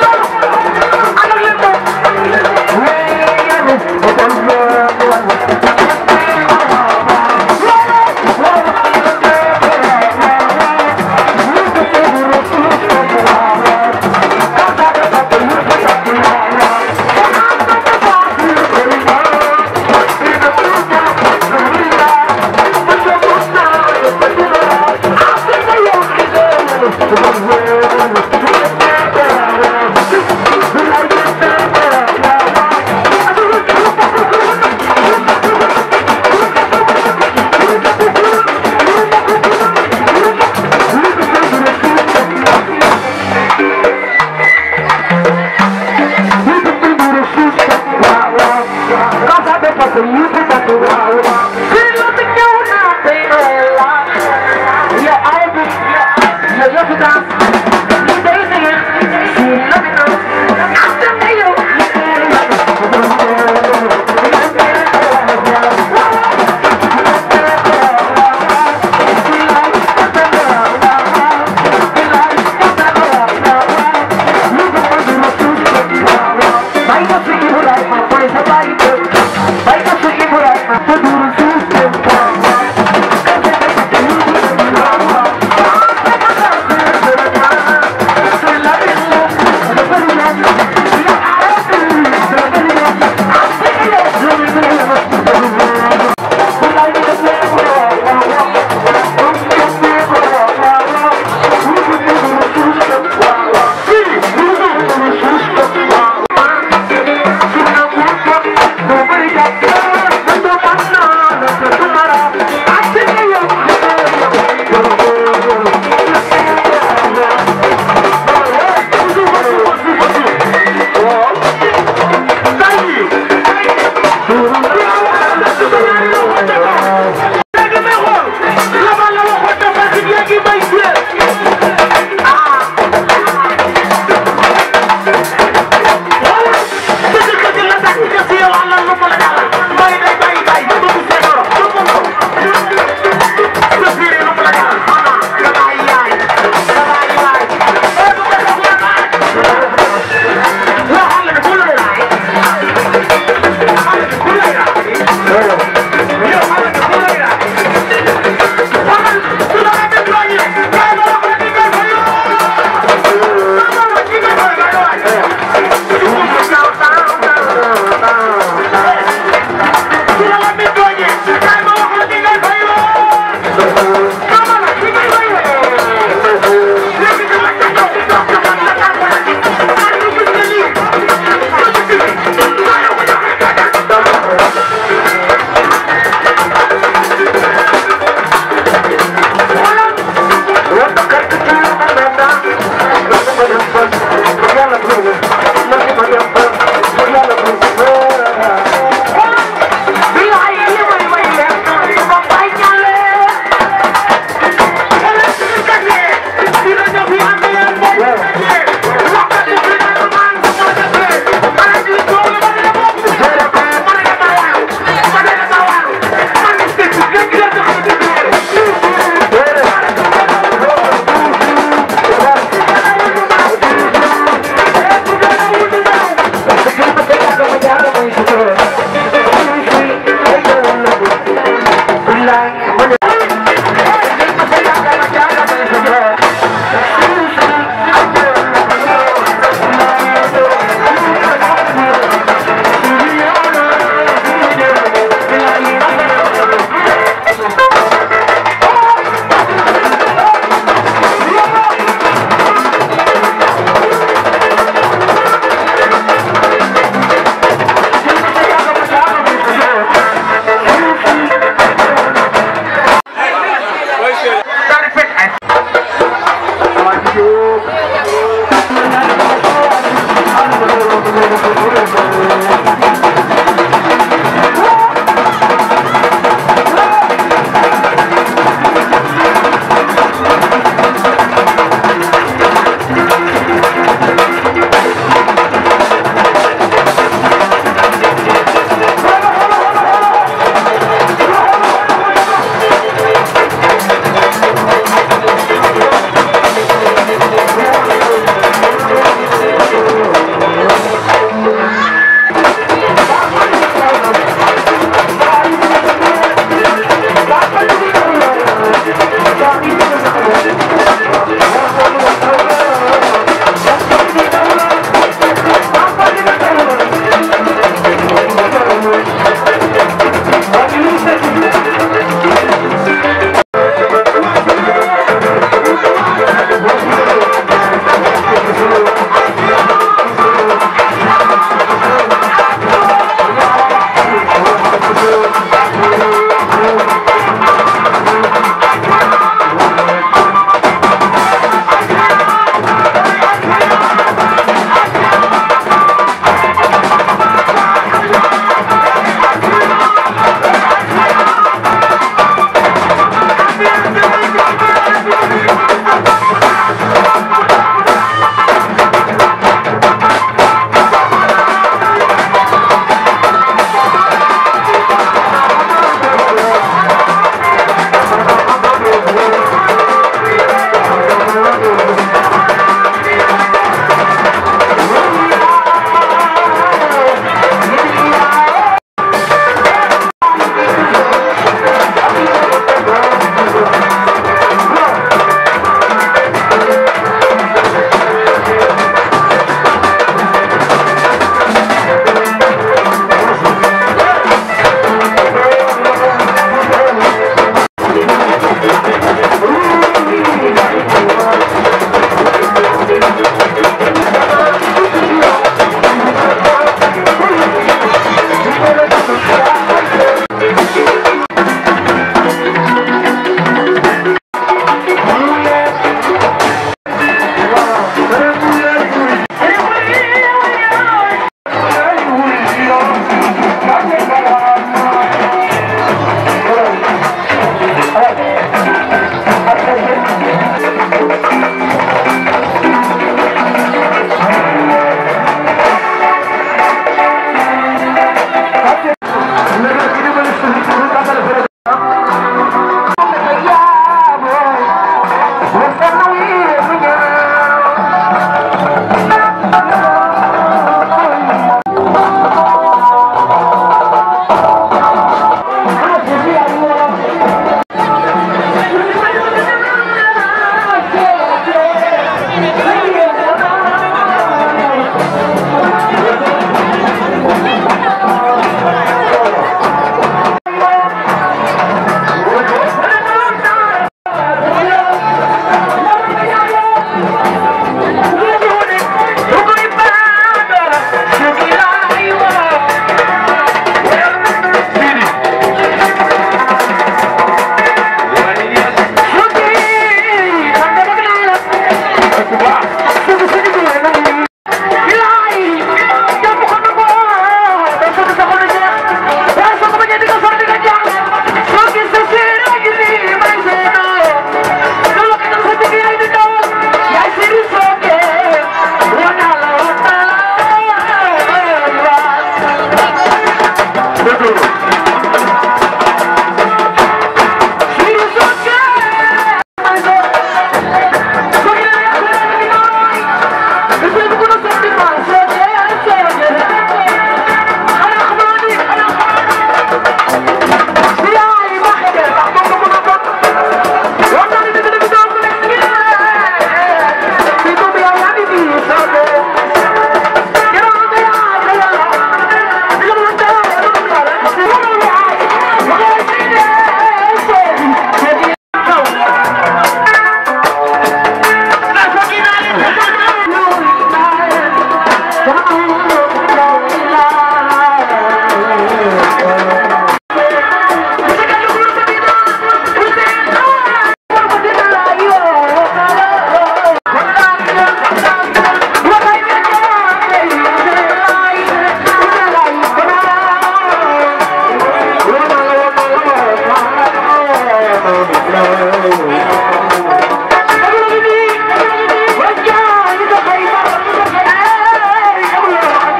Hey!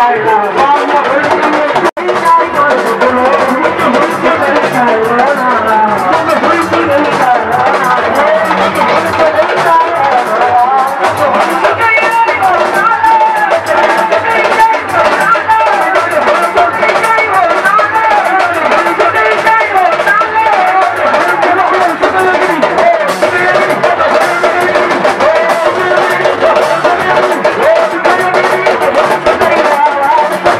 Thank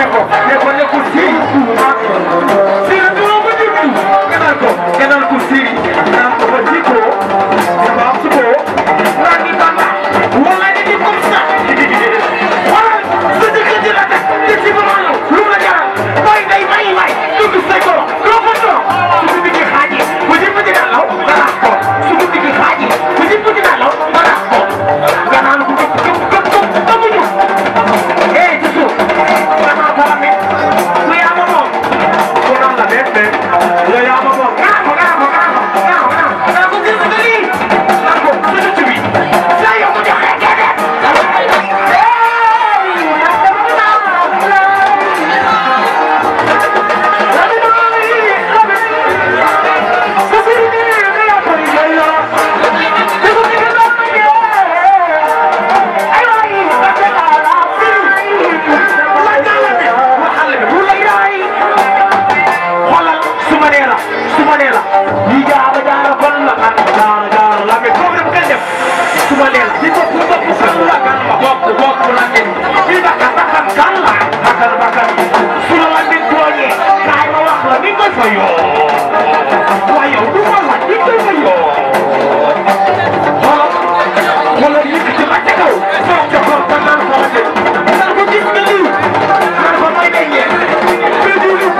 ko ne ko ne ko siri siri du ko déglu nga naan ko nga naan ko siri naan ko ba jiko ba am suko naan ni bamba wala ni ni comme ça wala sa dëkk di la teg te ci ba maanaam lu la jaral mooy day may may dugg say ko doo ko doo su ko digg xaaji bu ñëpp di nalaw nga laaj ko su ko digg xaaji bu ñëpp di nalaw nga laaj ko nga naan ko gëpp gëpp gëpp gëpp ba mu ñëw eh ci suuf nga naan ko amee lu yaa ma moom ko naan la benn benn lu yaa ma moom naan ko naan ko naan ko naan ko naan ko naan ko gis nga lii naan ko sa dëkk bi saa yow mu joxe gerte xoolal su ma nee la su ma nee la lii jaara jaara kon la kan jaara jaara la mais foofu dafa koy def su ma nee la li bopp bopp kan la kan la bopp bopp la ngeen li bakkan bakkan kan la bakkan bakkan su la la nit tooñee kaay ma wax la ni koy fa yoo waaye yow du ma la ni koy fa yoo xoolal xoolal yëkkati ma ca kaw toog ca kaw te naan ko la de naan ko gis nga lii naan ko may day yee mais du lu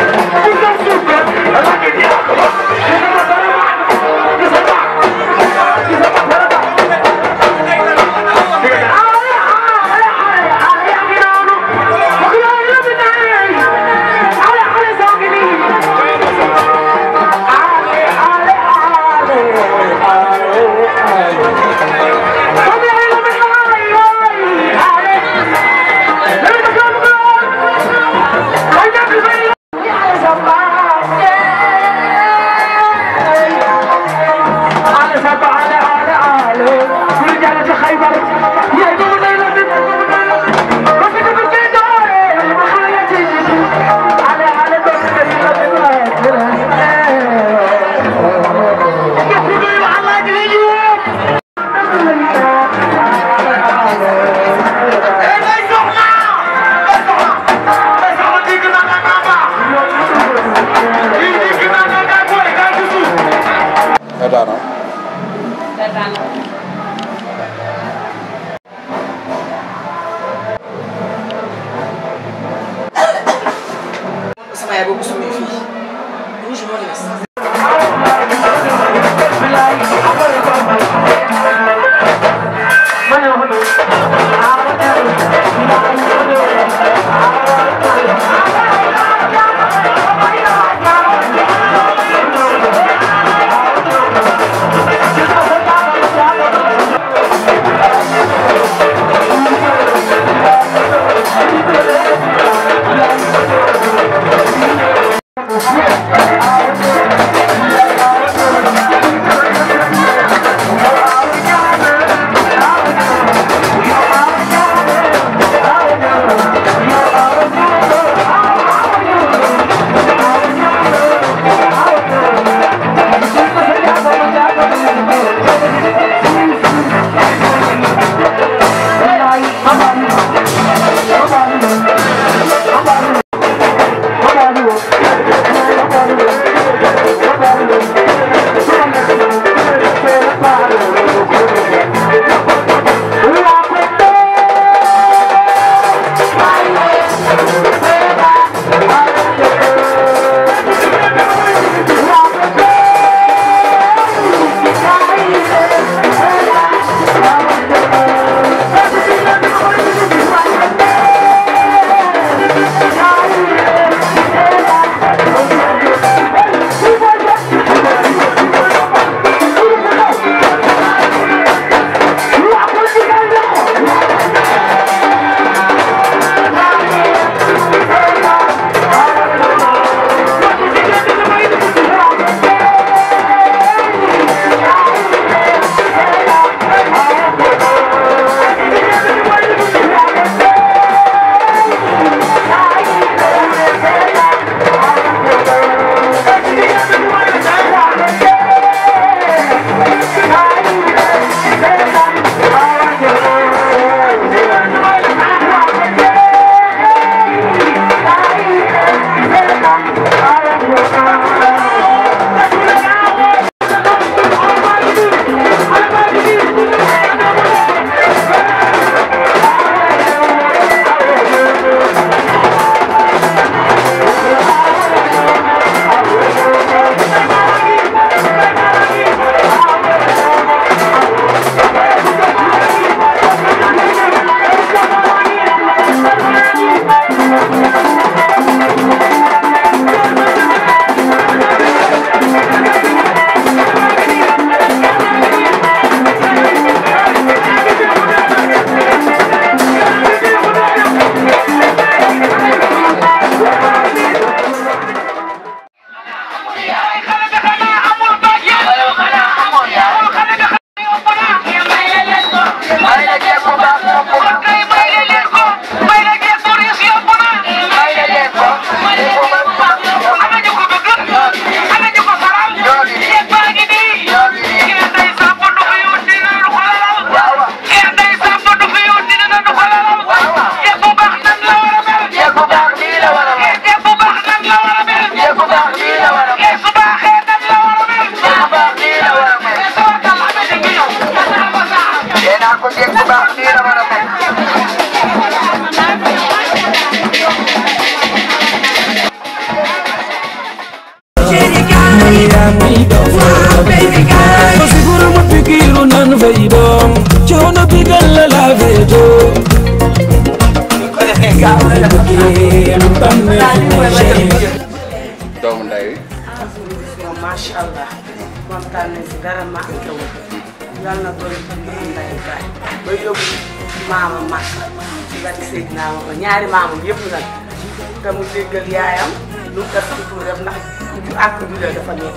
Edana. sama yaay boobu sumee fii rouge moo des Thank you. macha allah kontaan nañ si dara ma am taw yàlla na doon ci biir ndayu baay ba yóbbu maama mag ci bari Seydina ma ko ñaari maamam yëpp nag te mu déggal yaayam lu gas ci tuuram ndax ju àkk ju la dafa nekk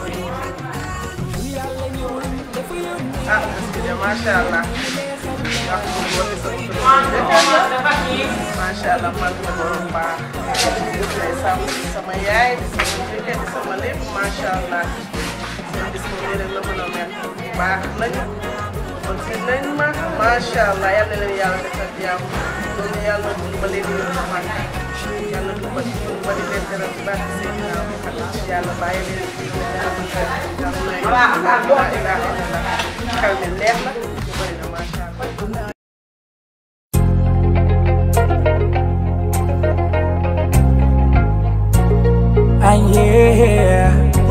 ah parce macha allah wax ko woote sa macha allah man ma borom baax day sàmm sama yaay di sama jëkkër di sama lépp macha allah seen bis bu rek la mën a mel baax nañu kon si nañ ma macha allah yal na leen yàlla defal jàmm loolu yàlla dimbali leen ñu man yàlla dimbali dimbali leen dara bu baax seen yàlla bàyyi leen ci yàlla la ilaha illallah xel mi neex na ñu bëri na macha allah ah yeah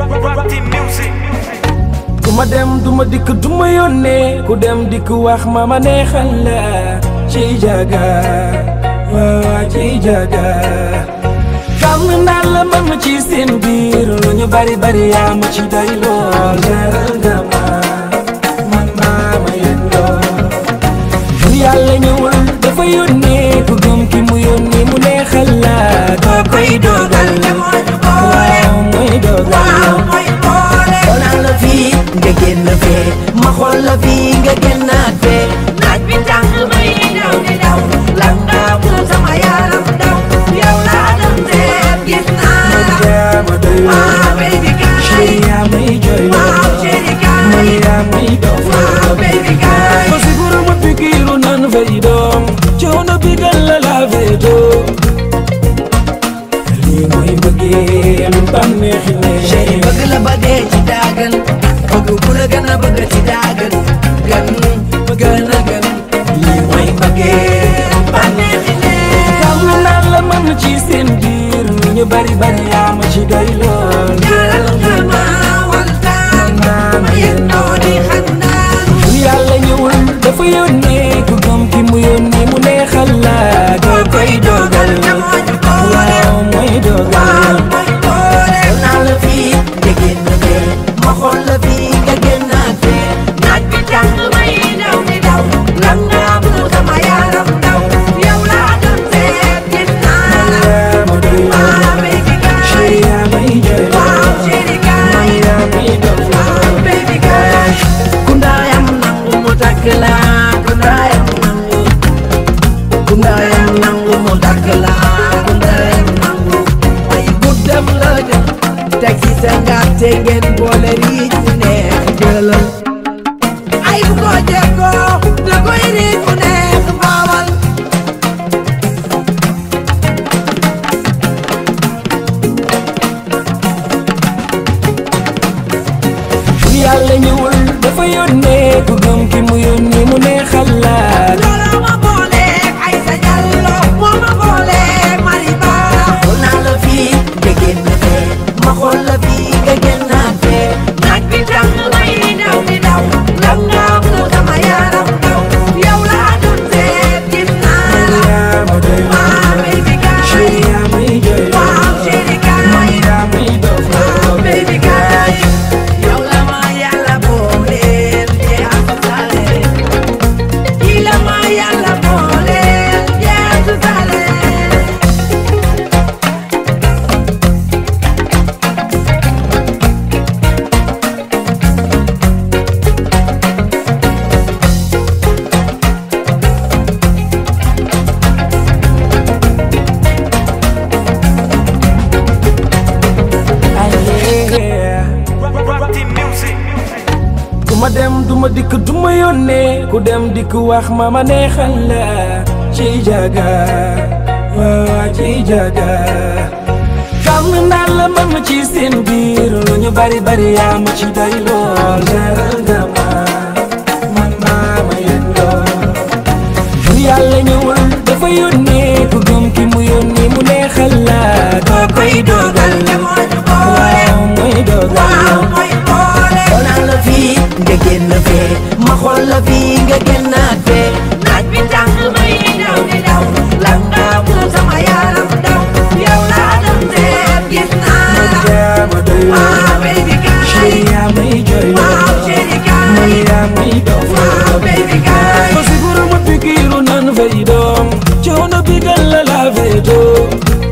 ku ma dem du ma dikk du ma yónnee ku dem dikk wax ma ma neexal la ci jaga waaw ci jaga xam naa la man ma ci seen biir lu ñu bari bari yaa ma ci doy lool leeral nga ma man maa ma yëg lool bu yàlla ñëwul dafa yónnee ku gëm ki mu yónnee mu neexal la koo koy dogal waaw mooy dogal xoolal la fii nga génn fee ma xool la fii nga génnaat fee naaj bi tàng may daw di daw lan nga moom sama yaram daw yow laa doon seet gis naa la waaw baby kaay yaa may jooy waaw chéri kaay man yaa may dof waaw baby kaay ko siguro ma pikiru nan fay doom coono bi gal la la fay doom lii mooy bëggeel bànneexi ne chéri bëgg la ba dee ci daagan bëgg ku la gën a bëgg ci daagan gan gën a gan lii mooy bëggeel bànneexi ne xam naa la man ci seen biir lu ñu bari bari yaa ma ci doy lool jaral nga ma waltaan ma yendoo di xandaan bu yàlla ñëwul dafa yónnee ku gëm ki mu yónnee mu neexal la doo koy dogal waaw mooy dogal xool naa la fii nga génn fee ma xool la fii nga génnaat fee naaj bi tàng may daw di daw lan nga mu sama yaram daw yow laa doon seet gis naa la waaw baby kaay waaw chéri kaay waaw baby kaay ku ndaayam nangu mu takk la ku ndaayam nangu ku ndaayam nangu mu takk la ku ndaayam nangu ay guddam la jël teg ci sa ngàtte ngeen boole riij mu neex jëlal ay bu ko jekkoo da koy riij mu neex baawal bu yàlla ñëwul dafa yónnee ku gëm ki mu yónnee mu neexal la looloo ma booleeg ay sa jallo moo ma booleeg mariba xool naa la fii nga génn fee ma xool la fii nga génnaat fee naaj bi tàng may daw di daw lan nga mu sama yaram daw yow laa doon seet gis naa la waaw baby kaay waaw chéri kaay waaw baby kaay yow la ma yàlla booleel jeex sale kii la ma yàlla booleel jeex sale ku ma dem du ma dikk du ma yónnee ku dem dikk wax ma ma neexal la ci jaga waaw ci jaga xam naa la man ma ci seen biir lu ñu bari bari yaa ma ci doy lool leeral nga ma man maa ma yëg lool bu yàlla ñëwul dafa yónnee ku gëm ki mu yónnee mu neexal la koo koy dogal waaw mooy dogal xool naa la fii nga génn fee ma xool la fii nga génnaat fee naaj bi tàng may daw di daw lan nga mu sama yaram daw yow laa doon seet gis naa la waaw baby kaay waaw baby kaay Ko siguro mapikiru nan fay doom coono bi gal la la fay doom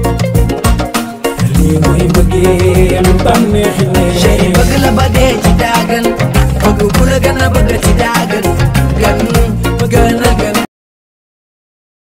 lii mooy mbëggeel bànneexi ne chéri bëgg la ba dee ci daagan bëgg ku la gën a bëgg ci daagan